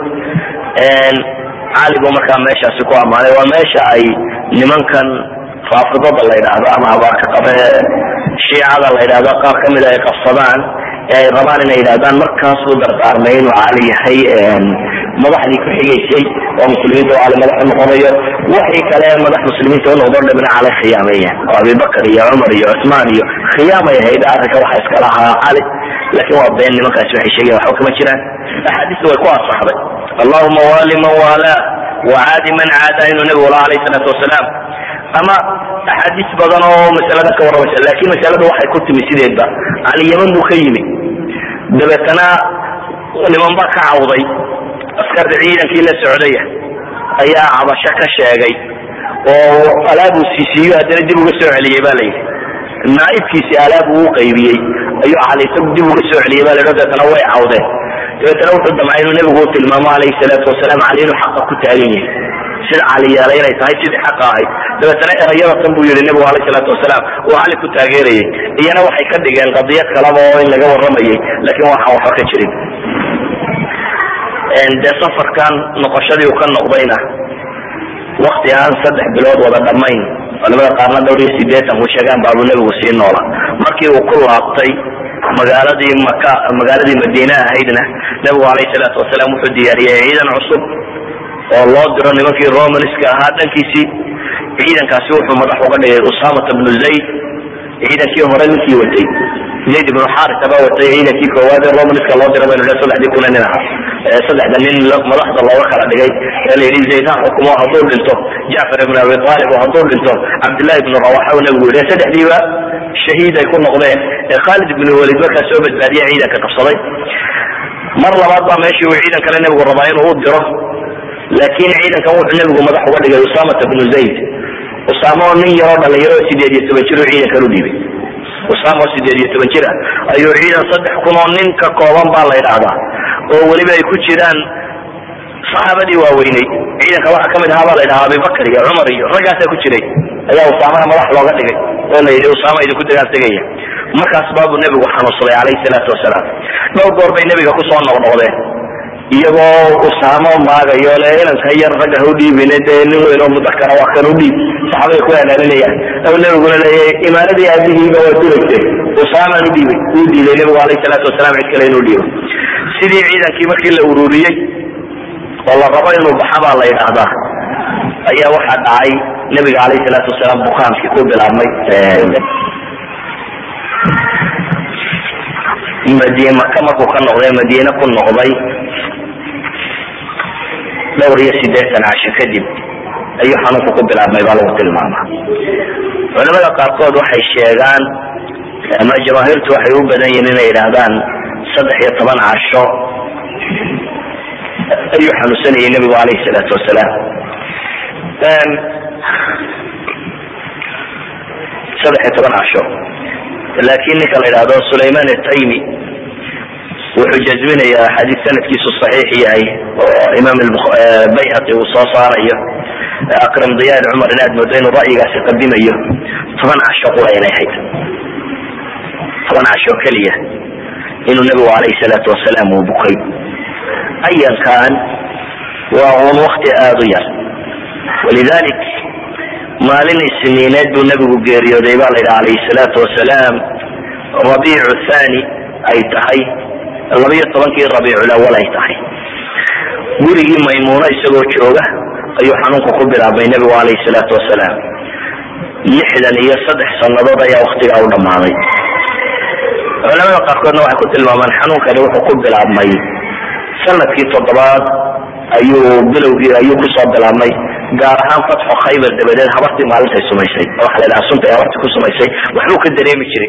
cali buu markaa meeshaasi ku ammaanay waa meesha ay nimankan faafidada la ydhaahdo ama abaarka qabe shiicada la ydhahdo qaar kamida ay qabsadaan ee ay rabaan inay yidhahdaan markaasuu dardaarmay inuu cali yahay madaxdii ku xigaysay oo muslimiinta oo cali madax u noqonayo wixii kale madax muslimiinta u noqdo dhabna cali khiyaameeyaan oo abibakar iyo cumar iyo cusmaan iyo khiyaamay ahayd arrinka waxa iska lahaa cali laakiin waa been nimankaasi waxay sheegayan waxba kama jiraan axaadiista way ku asaxday allahuma wali man waalaa wacaadi man caadaa inuu nabigu laha alayh salaatu wasalaam ama axaadiis badan oo masalada ka warramaysa laakiin masalada waxay ku timi sideedba cali yaman buu ka yimi dabeetana niman baa ka cawday askarta ciidankii la socdaya ayaa cabasho ka sheegay oo alaab uu siisiiyo haddana dib uga soo celiyey ba layidhi naaibkiisi alaab uu qaybiyey ayuu cali isagu dib uga soo celiyey ba la dabeetana way cawdeen dabeetana wuxuu damcay inuu nebigu u tilmaamo alayhi salaatu wasalaam cali inuu xaqa ku taagan yahay sida cali yeelay inay tahay sidii xaqa ahayd dabeetana erayada tan buu yihi nebigu alayh salaatu wasalaam uu cali ku taageerayay iyana waxay ka dhigeen qadiyad kalaba oo in laga waramayay laakiin waxaan waxba ka jirin dee safarkan noqoshadii uu ka noqdayna wakti aan saddex bilood wada dhammayn culamada qaarna dhowr iyo sideetan ku sheegaan baabuu nebigu sii noola markii uu ku laabtay magaaladii maka magaaladii madiine ahaydna nebigu alayh salaatu wasalaam wuxuu diyaariyey ciidan cusub oo loo diro nimankii romanska ahaa dhankiisii ciidankaasi wuxuu madax uga dhigay usamata bnu zayd ciidankii hore ninkii watay zayd ibnu xarisa baa watay ciidankii koowaad ee romanska loo dira baynu saddexdii kuna nin aha saddexda nin madaxda looga kala dhigay ee la yidhi zayd ha xukumo hadduu dhinto jacfar ibn abi aalib oo hadduu dhinto cabdillahi ibnu rawaxa uu nabigu yidhi saddexdiiba shahiid ay ku noqdeen ee khaalid ibnu walid markaa soo badbaadiya ciidanka qabsaday mar labaad baa meeshii uu ciidan kale nebigu rabaa inuu u diro laakiin ciidankan wuxuu nebigu madax uga dhigay usamata bnu zayd usaama oo nin yaroo dhalinyaro oo sideed iyo toban jir uu ciidankan u dhiibay usaama oo sideed iyo toban jir ah ayuu ciidan saddex kun oo nin ka kooban baa la yidhaahdaa oo weliba ay ku jiraan saxaabadii waaweynay ciidanka waxaa kamid ahaa baa la yidhaha abibakar iyo cumar iyo raggaasaa ku jiray ayaa usaamana madax looga dhigay oo la yidhi usaama idinku dagaal tegaya markaas baabuu nebigu xanuunsaday calayhi salaatu wasalaam dhowr goor bay nebiga kusoo noqnoqdeen iyagoo usaamo maagayo le inanka yar ragga ha u dhiibine dee nin weyn oo mudakara waa kan u dhiib saxaabada ku halaalinayaan aw nebiguna leeyahay imaaradii aabihiiba waa duragtay usaamaan u dhiibay wuu diiday nebigu alayhi salaatu wasalaam cid kale inuu dhiibo sidii ciidankii markii la ururiyey oo la rabo inuu baxa baa la yidhaahdaa ayaa waxaa dhacay nebiga alayhi salaatu wasalaam bukaankii ku bilaabmay madi maka markuu ka noqday madiine ku noqday dhowr iyo sideetan casho kadib ayuu xanuunku ku bilaabmay baa lagu tilmaamaa culamada qaarkood waxay sheegaan ama jamaahiirtu waxay u badan yihiin inay yidhaahdaan saddex iyo toban casho ayuu xanuunsanayay nebigu alayhi salaatu wasalaam saddex iyo toban casho laakiin ninka la yidhahdo sulayman ataymi wuxuu jazminayaa xadiis sanadkiisu saxiix yahay oo imaam bayhaqi uu soo saarayo akram diyaal cumar inaad moodo inuu ra'yigaasi qadimayo toban casho qura inay hayd toban casho keliya inuu nebigu alayhi salaatu wasalaam uu bukay ayankan waa un wakti aada u yar walidalik maalin isniineed buu nebigu geeriyooday baa la yidhi alayhi salaatu wasalaam rabiicu thani ay tahay labayo tobankii rabiiculawal ay tahay gurigii maymuuno isagoo jooga ayuu xanuunku ku bilaabmay nebigu alayhi salaatu wasalaam lixdan iyo saddex sannadood ayaa waktigaa u dhammaaday culamada qaarkoodna waxay ku tilmaamaan xanuunkani wuxuu ku bilaabmay sanadkii toddobaad ayuu bilowgii ayuu kusoo bilaabmay gaar ahaan fatxo khaybar dabadeed habartii maalintay sumaysay waxa la dhaha suntay habartii ku sumaysay waxbuu ka dareemi jiray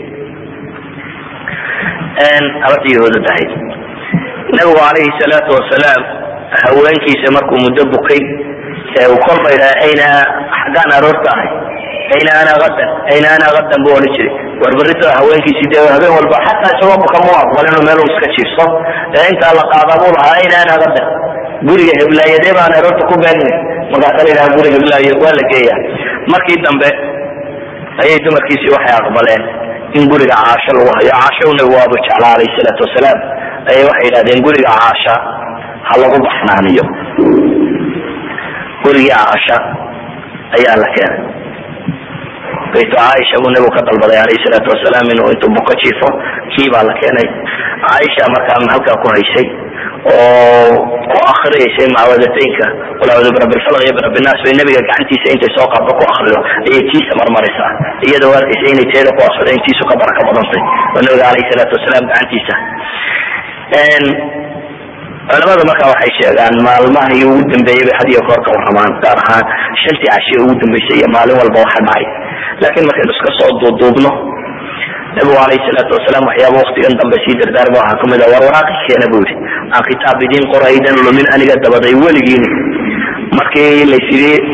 habartii yahuudad ahayd nabigu calayhi salaatu wasalaam haweenkiisa markuu muddo bukay uu kolba yidhaha ayna xaggaan aroorta ahay ayna ana adan ayna ana adan buu odhan jiray war berrito haweenkiisii dee habeen walba xataa isagoo buka mu aqbal inuu meel iska jiifso ee intaa la qaadaa buu lahaa ayna ana adan guriga heblaayadee baan aroorta ku beenin markaasa la yidhaha guriga heblaayo waa la geeya markii dambe ayay dumarkiisii waxay aqbaleen in guriga caasho lagu hayo caasho nabigu waaba jeclaa alayhi salaatu wasalaam ayay waxay yidhahdeen guriga caasha ha lagu baxnaaniyo gurigii caasha ayaa la keenay baytu caaisha buu nabigu ka dalbaday alayhi salaatu wasalaam inuu intuu buko jiifo kii baa la keenay caaisha markaa halkaa ku haysay oo ku akriyaysay macwadataynka qul acuudu birabbi lfalq iyo birabbi nnaas bay nabiga gacantiisa intay soo qaaddo ku akrido ayay tiisa marmaraysaa iyadoo arkaysa inay teeda ku akrido in tiisu ka baraka badantay oo nabiga alayhi salaatu wasalaam gacantiisa culamada marka waxay sheegaan maalmahii ugu dambeeyey bay had iyo goor ka waramaan gaar ahaan shantii cashiye ugu dambeysay iyo maalin walba waxa dhacay laakiin markaynu iska soo duuduubno nabigu alayhi salaatu wasalaam waxyaaba waktigan dambe sii dardaarma waxaa kamid a war waraaqi keena buu yihi aan kitaab idiin qoraydan lumin aniga dabaday weligiini markii lays yidhi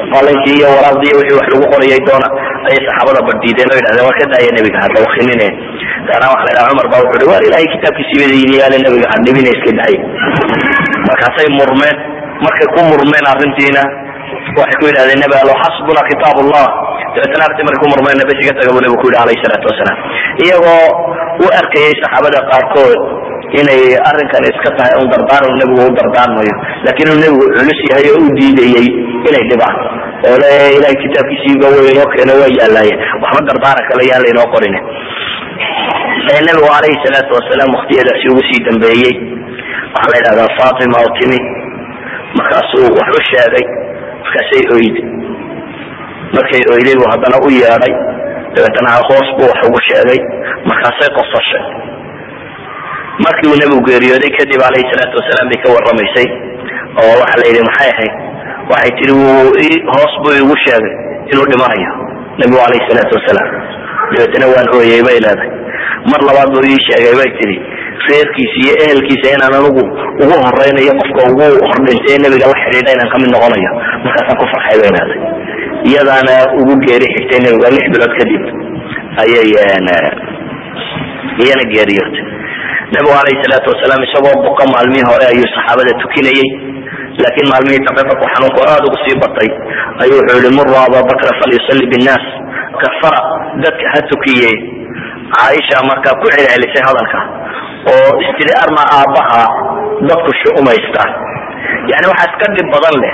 qalinkii iyo waraaqdii iyo wixii wax lagu qorayay doona ayay saxaabada badhiideen oo yidhahdeen waa ka daaya nebiga hadda wakinine gaana waxa la yidhaha cumar baa wuxuu hi waar ilahay kitaabkiisii wadayidiyaale nebiga hadhibina iska daaya markaasay murmeen markay ku murmeen arrintiina waxay ku yidhahdeen nebi allo xasbuna kitaab allah dabeetana arti markay ku murmeen bes iga taga buu nebigu ku yidhi alayhi salaatu wasalaam iyagoo u arkayay saxaabada qaarkood inay arrinkan iska tahay un dardaaran nebigu u dardaarmayo laakiin inuu nebigu culus yahay oo u diidayey inay dhibaan oo le ilahay kitaabkiisiiba way inoo keeno waa yaalaye waxba dardaaran kale yaan laynoo qorin nebigu alayhi salaatu wasalaam waktiyadaasi ugu sii dambeeyey waxaa la yidhahdaa fatima oo timi markaasuu wax u sheegay markaasay oyday markay oyday buu haddana u yeedhay dabeetana hoos buu wax ugu sheegay markaasay qosashay markii uu nebigu geeriyooday kadib alayhi salaatu wasalaam bay ka waramaysay oo waxa la yidhi maxay ahayd waxay tihi wuu hoos buu igu sheegay inuu dhimanayo nebigu alayhi salaatu wasalaam dabeetana waan ooyey bay leedahay mar labaad buu ii sheegay bay tihi reerkiisa iyo ehelkiisa inaan anigu ugu horeynayo qofka ugu hordhintay ee nebiga la xidhiidha inaan kamid noqonayo markaasaan ku farxay bay leedahay iyadaana ugu geeri xigtay nebiga lix bilood kadib ayay iyana geeriyootay nebigu alayhi salaatu wasalaam isagoo boqo maalmihii hore ayuu saxaabada tukinayey laakiin maalmihii dambe markuu xanuunku aada ugu sii batay ayuu wuxuu yihi muru ababakra falyusalli binnaas kafara dadka ha tukiye caaisha markaa ku celcelisay hadalka oo istiri arma aabbaha dadku shu'umaystaan yani waxaa iska dhib badan leh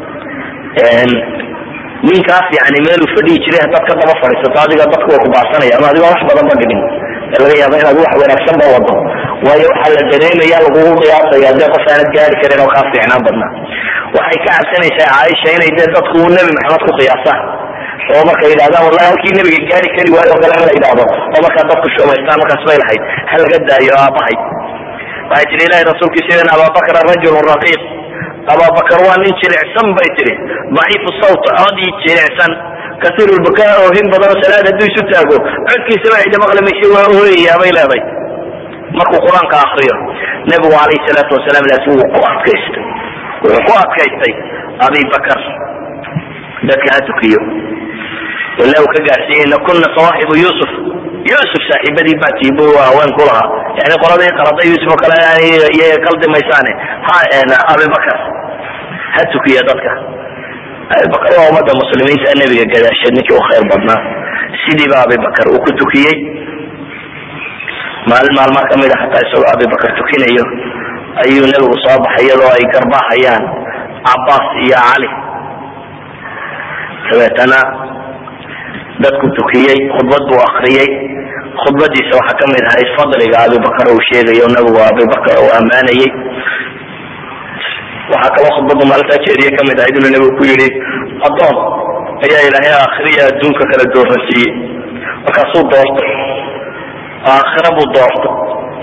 ninkaas yani meeluu fadhihi jiray haddaad ka daba fadhiisato adiga dadku way kubaasanaya ama adigoon wax badan ba dhigin ee laga yaaba inaad wax wanaagsan ba wado waayo waxaa la dareemaya lagugu qiyaasaya dee qof aanad gaari karin oo kaa fiicnaan badnaa waxay ka cabsanaysaa caaisha inay dee dadku nebi maxamed ku qiyaasaan oo markay yidhahdaan wallahi halkii nebiga gaari kari waayo oo kale in la yidhahdo oo markaa dadku shumaystaan markaas bay lahayd ha laga daayo aabahay waxay tihi ilahi rasuulkiisa in ababakra rajulun raqiiq ababakar waa nin jilicsan bay tihi daciifu sawt codii jilicsan kasiir lbukaa oohin badanoo salaad hadduu isu taago codkiisaba cida maqli maysa waa ooyayaa bay leeday markuu qur-aanka akriyo nebigu alayhi salaatu wasalaam laakiin wuu ku adkaystay wuxuu ku adkaystay abi bakar dadka ha tukiyo ila uu ka gaarsiiyey ina kuna sawaaxibu yusuf yusuf saaxiibadii baa tiibo haween ku lahaa yani qoladii qalada yusuf oo kale iyaga qaldi maysaane ha abibakar ha tukiya dadka abibakar waa ummada muslimiinta nebiga gadaasheed ninkii u khayr badnaa sidiiba abibakar uu ku tukiyey maalin maalmaa kamid a hataa isagoo abibakar tukinayo ayuu nebigu soo baxay iyadoo ay garbahayaan cabaas iyo cali dabeetana dadku tukiyey khudbad buu akriyey khudbadiisa waxaa kamid ahayd fadliga abibakar uu sheegayo nabigu abibakar uu ammaanayey waxaa kaloo khudbadu maalintaa jeediye kamid ahayd inuu nabigu ku yihi adoon ayaa ilaahay aakhiriya adduunka kala dooransiiyey markaasuu doortay aakhira buu doortay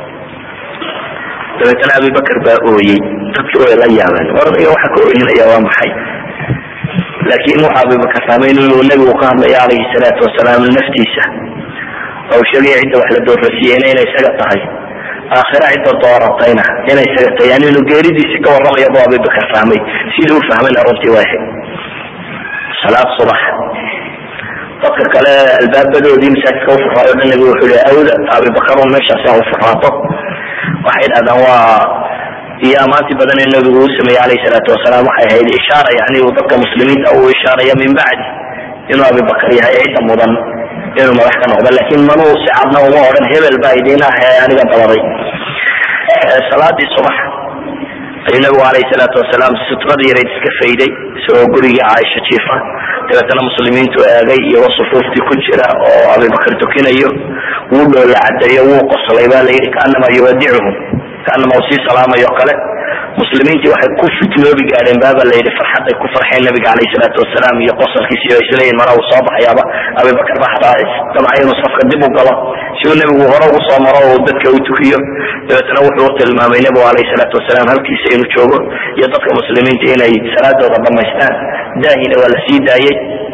dabeetana abibakar baa ooyey dadki way la yaabeen ordaga waxa ka ooyinaya waa maxay laakin waxa abibakar fahmay inuu nabigu ka hadlayo alayhi salaatu wasalaam naftiisa oo sheegaya cidda wax la doorasiiyeyna inay isaga tahay aakhira cidda dooratayna inay isaga tahay yani inuu geeridiisi ka warramaya bu abibakar fahmay sidii u fahmayna runtii waa ahayd salaad subax dadka kale albaabadoodii masaajidka ufuraayo dhan nabigu wuxuu i awda abibakar un meeshaasi ha ufuraato waxay dhahdaan waa iyo amaantii badan ee nabigu uu sameeyey alayhi salaatu wasalaam waxay ahayd ishaara yani uu dadka muslimiinta uu ishaaraya min bacdi inuu abibakar yahay cidda mudan inuu madax ka noqdo lakin manuu si cadna uma odhan hebel baa idin ah ee aniga dabaday salaadii subax ayuu nabigu alayhi salaatu wasalaam sutradii yareyd iska fayday isagoo gurigii caaisha jiifa dabeetana muslimiintu eegay iyagoo sufuuftii ku jira oo abibakar tukinayo wuu dhoola cadeeyo wuu qoslay ba la yidhi kaanama yuwadicuhum kaanama uu sii salaamayo kale muslimiintii waxay ku fitnoobi gaadheen baaba la yidhi farxad ay ku farxeen nabiga alayhi salaatu wasalaam iyo qosalkiisi oo isleeyihin mara uu soo baxayaaba abibakar ba hataa damcay inuu safka dib u galo si uu nebigu hore ugu soo maro oo dadka u tukiyo dabeetana wuxuu tilmaamay nebigu alayhi salaatu wasalaam halkiisa inuu joogo iyo dadka muslimiinta inay salaadooda dhamaystaan daahina waa la sii daayey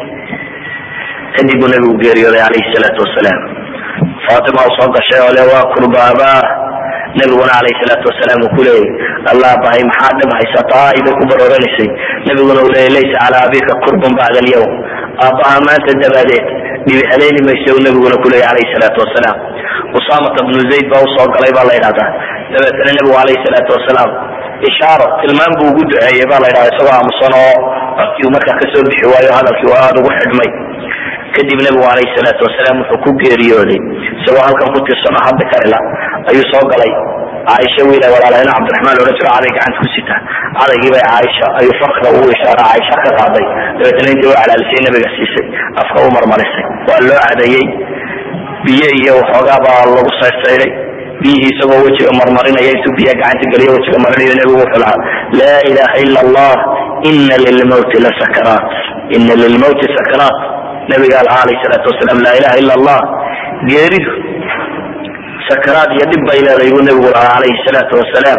kadib buu nebigu geeriyooday alayhi salaatu wasalaam fatima u soo gashay oo le waa kurbaaba nabiguna alayhi salaatu wasalaam uu kuleeyay allah bahay maxaa dhib haysataa ibay ku barooranisay nabiguna uu leeyay laysa calaa abika kurbun bacda alyawm aabbaha maanta dabaadeed dhibi haleeni maysa uu nabiguna kuleeyay calayhi salaatu wasalaam usaamata bnu zayd baa usoo galay baa la yidhahdaa dabeetana nebigu calayhi salaatu wasalaam ishaaro tilmaan buu ugu duceeyey baa la yidhahda isagoo aamusan oo codkii uu markaa kasoo bixi waayo hadalkii uu aada ugu xidhmay kadib nebigu calayhi salaatu wasalaam wuxuu ku geeriyooday isagoo halkan ku tirsan oo hadda karila ayuu soo galay caaisha wiila walaalahayna cabdiraxmaan loodhan jiro caday gacanta ku sita cadaygii bay caaisha ayuu farka ugu ishaara caaisha ka qaaday dabeetana intii u calaalisay nabiga siisay afka u marmarisay waa loo cadeeyey biyo iyo waxoogaa baa lagu sayrsaydhay biyihii isagoo wejiga marmarinaya intuu biyaha gacanta geliyo wejiga marinayo nebigu wuxuu lahaa laa ilaha ila allah ina lilmawti la sakaraat ina lilmawti sakaraat nabiga lahaa alayh salaatu wasalaam laa ilaha ila allah geeridu sakaraad iyo dhib bay leedahay buu nabigu lahaa calayhi salaatu wasalaam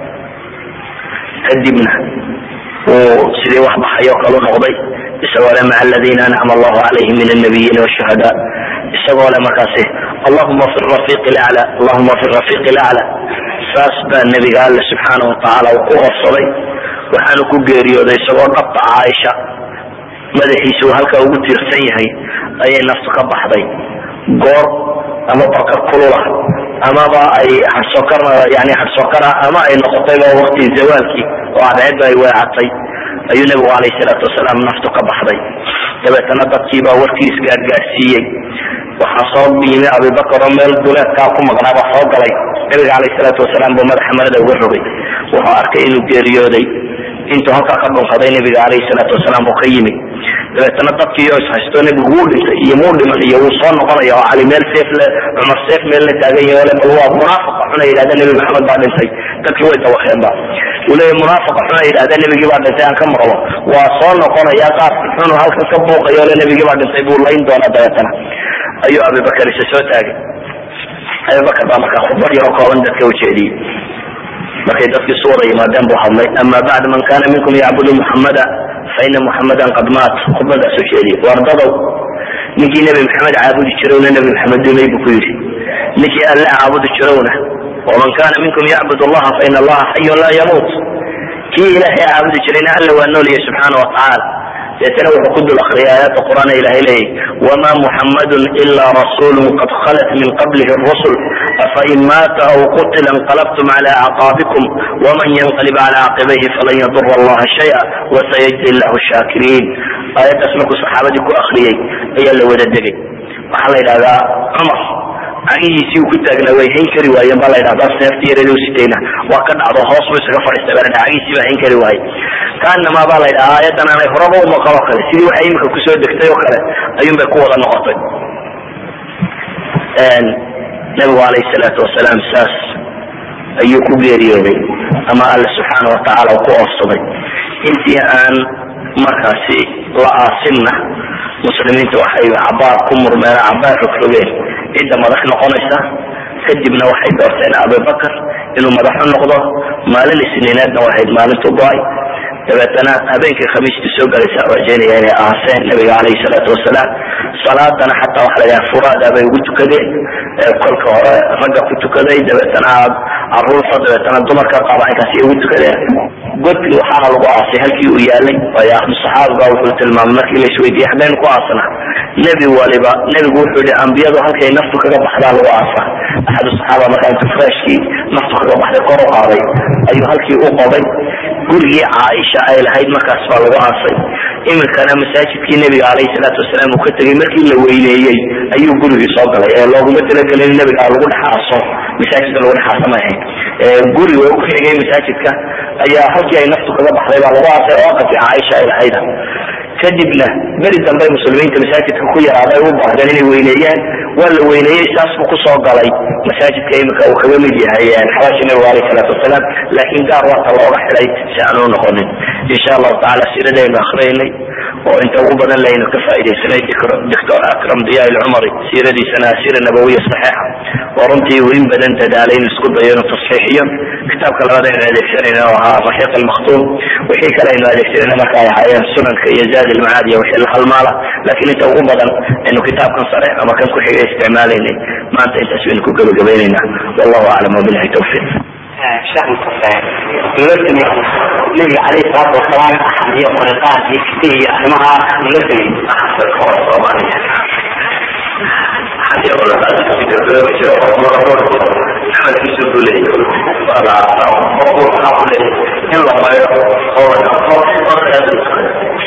kadibna uu sidii wax baxay oo kalu noqday isagoo le maca aladiina ancama allahu calayhim min annabiyiina washuhadaa isagoo le markaasi allahuma fi rafiiq lacla allahuma fi rafiiq lacla saas baa nebiga alle subxaana watacaala uu ku oofsaday waxaanu ku geeriyooday isagoo dhabta caaisha madaxiisa uu halkaa ugu tiirsan yahay ayay naftu ka baxday goor ama barkad kulula amaba ay harsokar yani harsokara ama ay noqotayba wakti zawaalkii oo cadceedba ay weecatay ayuu nebigu calayhi salaatu wasalaam naftu ka baxday dabeetana dadkiibaa warkii isgaargaarsiiyey waxaa soo yimi abibakar oo meel duleedkaa ku maqnaa baa soo galay nabiga calayhi salaatu wasalaam buu madaxa marada uga rogay wuxuu arkay inuu geeriyooday intuu halkaa ka dhunkaday nabiga calayhi salaatu wasalaam uu ka yimi dabeetana dadkii oo ishaysto nebigu wuu dhintay iyo muu dhiman iyo wuu soo noqonaya oo cali meel seef le cumar seef meel la taagan yahay ole bal waa munaafaqa xuna yidhahda nebi maxamed baa dhintay dadkii way dawakeenba uu leeyahy munaafaqa xuna yidhahda nebigii baa dhintay aan ka maqlo waa soo noqonaya qaar xunu halkan ka buuqayo ole nebigii baa dhintay buu layn doonaa dabeetana ayuu abibakar isa soo taagay abibakar baa markaa khudbad yaroo kooban dadka ujeediyey markay dadkii isu wada yimaadeen buu hadlay ama bacd man kana minkum yacbudu muxamada faina muxamadan qad maat khudbadaas ujeediyey wardadow ninkii nebi maxamed caabudi jirowna nebi maxamed dumay buu ku yidhi ninkii alle caabudi jirowna waman kana minkum yacbud allaha faina allaha xayun laa yamuut kii ilaahay caabudi jirayna alle waa noolyahay subxaana watacaala deetana wuxuu ku dul akriyay aayadda qur'aan ilahay leeyahy wama muxammadun ila rasulun qad khalat min qablihi rusul afain maata aw qutila inqalabtum cala acqaabikum waman yanqalib cala caqibayhi falan yadura allaha shaya wasayajzi llahu shaakiriin aayaddaas markuu saxaabadii ku akriyey ayaa la wada degay waxaa la yidhahdaa cumar cagihiisii uu ku taagnaa way hayn kari waayeen baa la yidhahdaa seeftii yareed u sitayna waa ka dhacdo hoos buu isaga fadhiistay baa la dhaha cagihiisii baa hayn kari waaye kaanamaa baa la yidhaha aayaddan aanay horaba u maqan oo kale sidii waxay imika kusoo degtay oo kale ayuun bay ku wada noqotay nabigu calayhi salaatu wasalaam saas ayuu ku geeriyooday ama alle subxaana watacaala uu ku oofsaday intii aan markaasi la aasinna muslimiinta waxay cabaar ku murmeen cabaar rogrogeen cidda madax noqonaysa kadibna waxay doorteen abibakar inuu madaxu noqdo maalin isniineedna waxayd maalintu go-ay dabeetana habeenkii khamiistii soo galaysa rajaynaya inay aaseen nabiga calayhi salaatu wasalaam salaadana xataa waxa la yidhaha furaada bay ugu tukadeen kolka hore ragga ku tukaday dabeetana caruurta dabeetana dumarka qaba inkaasi ugu tukadeen godkii waxaana lagu aasay halkii uu yaalay waayo ahlu saxaaba baa wuxuu tilmaamay markii la isweydiiyey xageen ku aasna nebi waliba nebigu wuxuu yihi ambiyadu halkay naftu kaga baxdaa lagu aasa axadu saxaaba markaa intuu freshkii naftu kaga baxday kor u qaaday ayuu halkii u qoday gurigii caaisha ay lahayd markaas baa lagu aasay iminkana masaajidkii nebiga calayhi salaatu wasalaam uu ka tegey markii la weyneeyey ayuu gurigii soo galay ee looguma talagelin in nebiga lagu dhex aaso masaajidka lagu dhex aasa ma ahayn guriga ku xigay masaajidka ayaa halkii ay naftu kaga baxday baa lagu aasay oo aqalkii caaisha ay lahayda kadibna beri dambe muslimiinta masaajidka ku yaraaday u baahdeen inay weyneeyaan waa la weyneeyey saas buu kusoo galay masaajidka imika uu kaga mid yahay xabaasha nabiga alayh salaatu wasalaam laakiin gaar waata looga xidhay si aan u noqonin insha allahu tacala siiradaynu akhriyaynay oo inta ugu badan laynu ka faaidaysanay doctor akram diya ilcumari siiradiisana siira nabawiya saxiixa oo runtii uu in badan dadaalay inuu isku dayo inuu tasxiixiyo kitaabka labaad aynu adeegsanayna oo ahaa raxiiq almakhtuum wixii kale aynu adeegsanayna marka ay ahaayeen sunanka iyo zaad ilmacaad iyo wixii la halmaala laakiin inta ugu badan aynu kitaabkan sare ama kan ku xigay isticmaalaynay maanta intaas baynu ku gebagabaynaynaa wallahu aclam wabilahi tawfiiq sheekh mustafe dowladani nabiga caleyhi salaatu wasalaam iyo qoriqaan iyo kiti iyo arrimaha dowladani in la mayo oo la dhaqo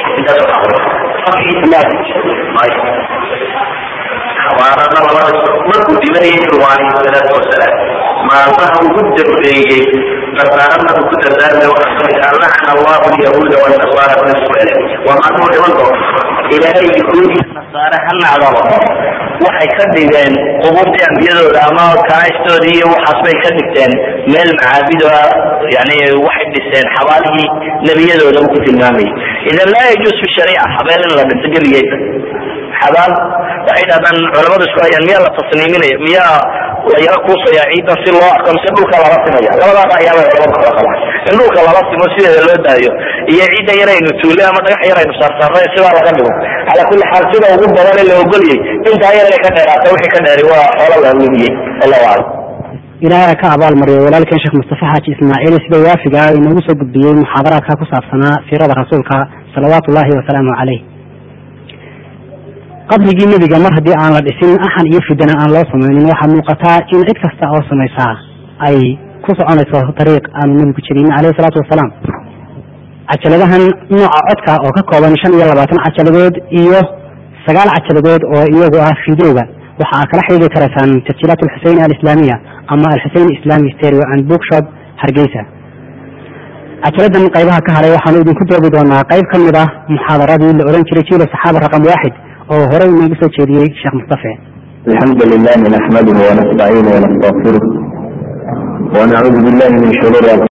xabaarada labada markuu dhimanayay nabigu alayhi salaatu wasalaam maalmaha ugu dambeeyey dardaarada uu ku dardaarmay waxaa kamid ah lacana allahu alyahuuda wanasaara venezuela waa maalmuhu dhiman doona ilaahay yahuud iyo nasaare ha nacdaba waxay ka dhigeen qubuurtii ambiyadooda ama kaaishtoodii iyo waxaas bay ka dhigteen meel macaabid ah yani waxay dhiseen xabaalihii nebiyadooda uu ku tilmaamayay idan laa yajuus fi shariica habeel in la dhiso gebigeeda xabaal waxay dhahdaan culamadu isku hayaan miyaa la tasniiminaya miyaa la yaro kuusaya ciidan si loo arko mise dhulka lala simaya labadaas ayaaba labada kala qabaan in dhulka lala simo sideeda loo daayo iyo ciidda yaraynu tuule ama dhagax yaraynu saarsaarnay sidaa laga dhigo calaa kulli xaal sida ugu badan ee la ogolyay intaa yar inay ka dheeraata wixii ka dheeri waa xoolo la lumiyey wallahu aclam ilaahay ka abaal mariyo walaalkeen sheekh mustafa xaaji ismaaciil sida waafiga ah inoogu soo gudbiyey muxaadaraadka ku saabsanaa siirada rasuulka salawaatu ullahi wasalaamu caleyh qabrigii nebiga mar haddii aan la dhisin axan iyo fidana aan loo samaynin waxaa muuqataa in cid kasta oo samaysaa ay ku soconayso dariiq aanu nebigu jirin caleyhi salaatu wasalaam cajaladahan nooca codka oo ka kooban shan iyo labaatan cajaladood iyo sagaal cajaladood oo iyagu ah fideoga waxa aad kala xidhiiri karaysaan tasjiilaat alxuseyn alislaamiya ama alxuseyn islami stereo and bookshop hargeysa cajaladan qaybaha ka haray waxaanu idinku doobi doonaa qayb ka mid ah muxaadaradii la ohan jiray jiilo saxaaba raqam waaxid oo horey inoogu soo jeediyey sheekh mustafe الحمد لله نحمده ونستعينه ونستغفره ونعوذ بالله من شرور